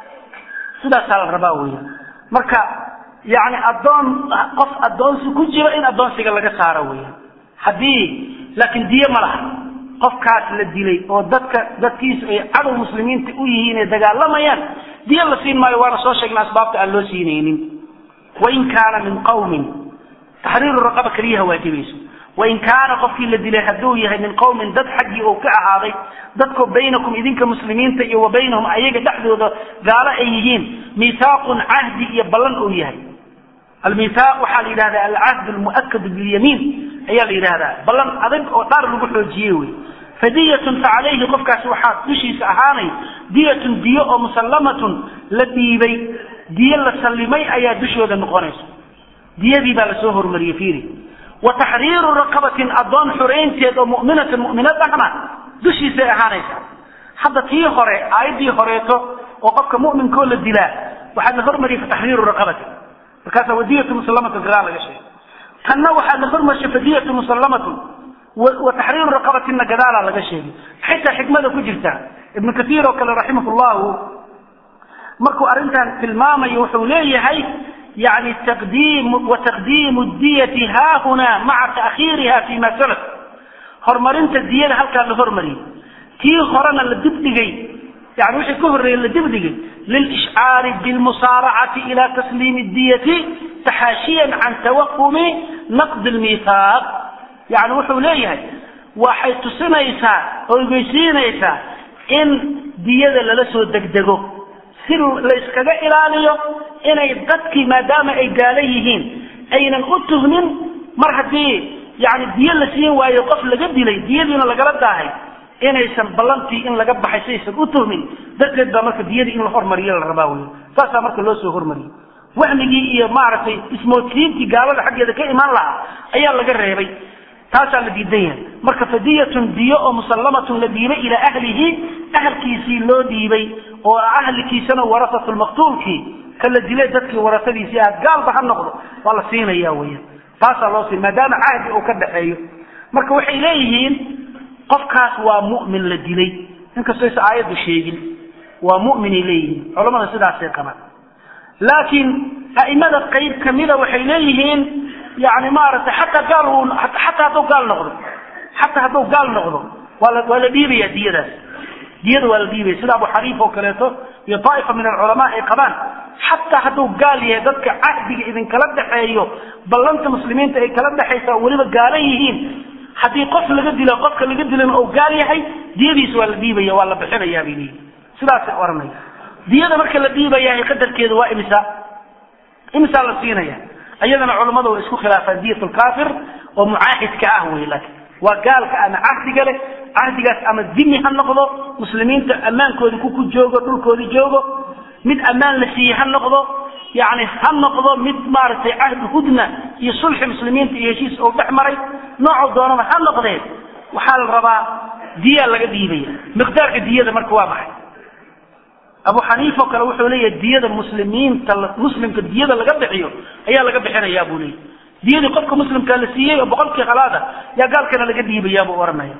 sidaasaa la rabaa weya marka yani addoon qof addoonsi ku jiro in addoonsiga laga saaro weya haddii laakiin diye ma laha qofkaas la dilay oo dadka dadkiisu ay cadow muslimiinta u yihiin ee dagaalamayaan diyo la siin maayo waana soo sheegna asbaabta aan loo siinaynin wain kaana min qawmin taxriiru raqaba keliyaha waajibayso wain kaana qofkii la dilay hadduu yahay min qawmin dad xaggii uu ka ahaaday dadkoo baynakum idinka muslimiinta iyo wa baynahum ayaga dhexdooda gaalo ay yihiin miithaaqun cahdi iyo ballan uu yahay almithaaq waxaa la yidhahda alcahd almu'akadu bilyamiin ayaa la yidhahdaa ballan adag oo dhaar lagu xoojiyey wey fadiyatun fa calayhi qofkaasi waxaa dushiisa ahaanay diyatun diyo oo musallamatun la dhiibay diyo la sallimay ayaa dushooda noqonaysa diyadii baa lasoo hormariyey fiiri wa taxriiru raqabatin addoon xureynteed oo mu'minatin mu'minad ahna dushiisay ahaanaysa hadda tii hore aayaddii horeeto oo qofka mu'minkoo la dilaa waxaa la hormariyey fa taxriiru raqabatin markaasa wadiyatu musallamatun gadaal laga sheegay tanna waxaa la hormarshay fadiyatu musallamatun wa taxriiru raqabatinna gadaalaa laga sheegay xitaa xikmada ku jirta ibnu katiir oo kale raximah llahu markuu arrintan tilmaamayo wuxuu leeyahay yani taqdiim wa taqdiimu diyati haahuna maca ta'khiiriha fi ma salaf horumarinta diyada halkaa la hormariyey tii horena la dibdhigay yani wixii ka horreeyey la dibdhigay lilishcaari bilmusaaracati ila tasliimi diyati taxaashiyan can tawaqumi naqdi lmithaaq yani wuxuu leeyahay waxay tusinaysaa oo ogeysiinaysaa in diyada lala soo degdego si la iskaga ilaaliyo inay dadkii maadaama ay gaalo yihiin aynan u tuhmin mar haddii yani diyo la siin waayo qof laga dilay diyadiina lagala daahay inaysan ballantii in laga baxay saysan u tuhmin darteed baa marka diyadii in la hormariyo la rabaa wey saasaa marka loo soo hormariyey wahmigii iyo maaragtay ismoodsiintii gaalada xaggeeda ka imaan lahaa ayaa laga reebay taasaa la diidan yahay marka fadiyatun diyo oo musallamatun la dhiibay ilaa ahlihi ahalkiisii loo dhiibay oo ahlikiisana warasatu lmaqtuulkii ka la dilay dadkii warasadiisii ah gaalba ha noqdo waa la siinaya weya taasaa loo siin maadaama cahdi uu ka dhaxeeyo marka waxay leeyihiin qofkaas waa mu'min la dilay inkastoo aysa aayaddu sheegin waa mu'minay leeyihiin culamada sidaasay qabaan laakiin a'imada qayb kamida waxay leeyihiin yani maaragtay xataa gaal uu xataa hadduu gaal noqdo xataa hadduu gaal noqdo waa la waa la dhiibaya diyadaas diyada waa la dhiibaya sida abu xaniifa oo kaleeto iyo daa'ifa min alculamaa ay qabaan xataa hadduu gaal yahay dadka cahdiga idinkala dhexeeyo ballanta muslimiinta ay kala dhexaysa oo weliba gaala yihiin haddii qof laga dilo qofka laga dilana oo gaal yahay diyadiisa waa la dhiibaya waa la bixinayaa bay leeyihin sidaasay oranaya diyada marka la dhiibayahay qadarkeedu waa imisa imisaa la siinaya iyadana culammada way isku khilaafaan diyat lkaafir oo mucaahidka ah wey laakin waa gaalka ama cahdiga leh cahdigaas ama dimi ha noqdo muslimiinta ammaankoodii ku ku joogo dhulkoodii joogo mid ammaan la siiyey ha noqdo yani ha noqdo mid maaragtay cahdi hudna iyo sulxi muslimiinta iyo heshiis oo dhex maray noocoo doonaba ha noqdee waxaa la rabaa diyaa laga dhiibaya miqdaarka diyada marka waa maxay abu xaniifa o kale wuxuu leeyahay diyada muslimiinta muslimka diyada laga bixiyo ayaa laga bixinayaa buu leeyahy diyadii qofka muslimka la siiyey oo boqolkii khalaada yaa gaalkana laga dhiibayaa buu ohanaya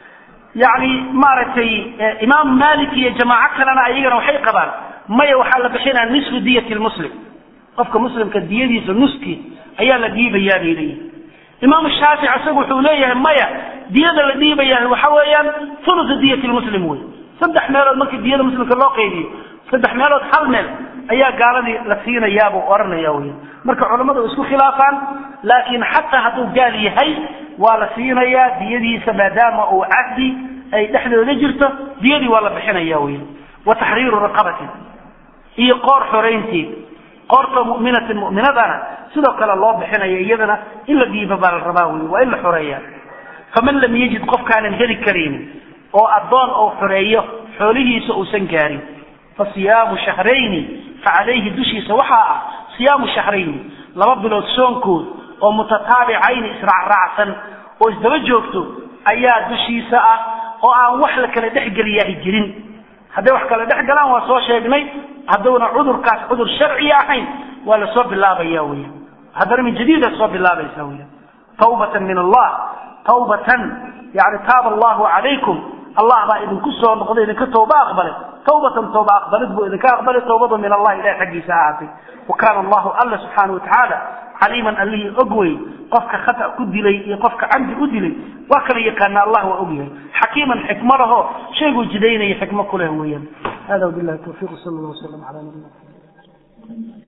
yani maaragtay imaam malik iyo jamaaco kalena ayagana waxay qabaan maya waxaa la bixinaa nisfu diyati lmuslim qofka muslimka diyadiisa nuskii ayaa la dhiibayaa bay leeyihi imaam shaafic isagu wuxuu leeyahay maya diyada la dhiibayaa waxa weeyaan thulusu diyati lmuslim wey saddex meelood markii diyada muslimka loo qaybiyo saddex meelood hal meel ayaa gaaladii la siinayaabuu odhanaya wey marka culammadu isku khilaafaan laakiin xataa hadduu gaal yahay waa la siinayaa diyadiisa maadaama uu cahdi ay dhexdooda jirto diyadii waa la bixinaya wey wa taxriiru raqabatin iyo qoor xoraynteed qoorta mu'minatin mu'minadana sidoo kale loo bixinaya iyadana in la dhiiba baa la rabaa wey waa in la xoreeya faman lam yajid qofkaanan heli karaynin oo addoon oo xoreeyo xoolihiisa uusan gaarin fa siyaamu shahrayni fa calayhi dushiisa waxaa ah siyaamu shahrayni laba bilood soonkood oo mutataabicayni israacraacsan oo isdaba joogto ayaa dushiisa ah oo aan wax la kala dhexgeliyahi jirin hadday wax kala dhex galaan waa soo sheegnay hadduuna cudurkaas cudur sharciya ahayn waa lasoo bilaabaya wey haddana min jadiida soo bilaabaysa wey tawbatan min allah tawbatan yani taaba allahu calaykum allah baa idinku soo noqday idinka tooba aqbalay tawbatan tooba aqbalid buu idinka aqbalay tawbadu min allah ilahi xaggiisa ahaatay wa kaana allahu alla subxaana watacaala caliiman allihii og wey qofka khata ku dilay iyo qofka camdi u dilay waa kala yaqaana allah waa og yahay xakiiman xikmo laho shayguu jidaynaya xikmo ku leh weeyaan hada wabillahi tawfiiq sal allah wasalam ala nabiyina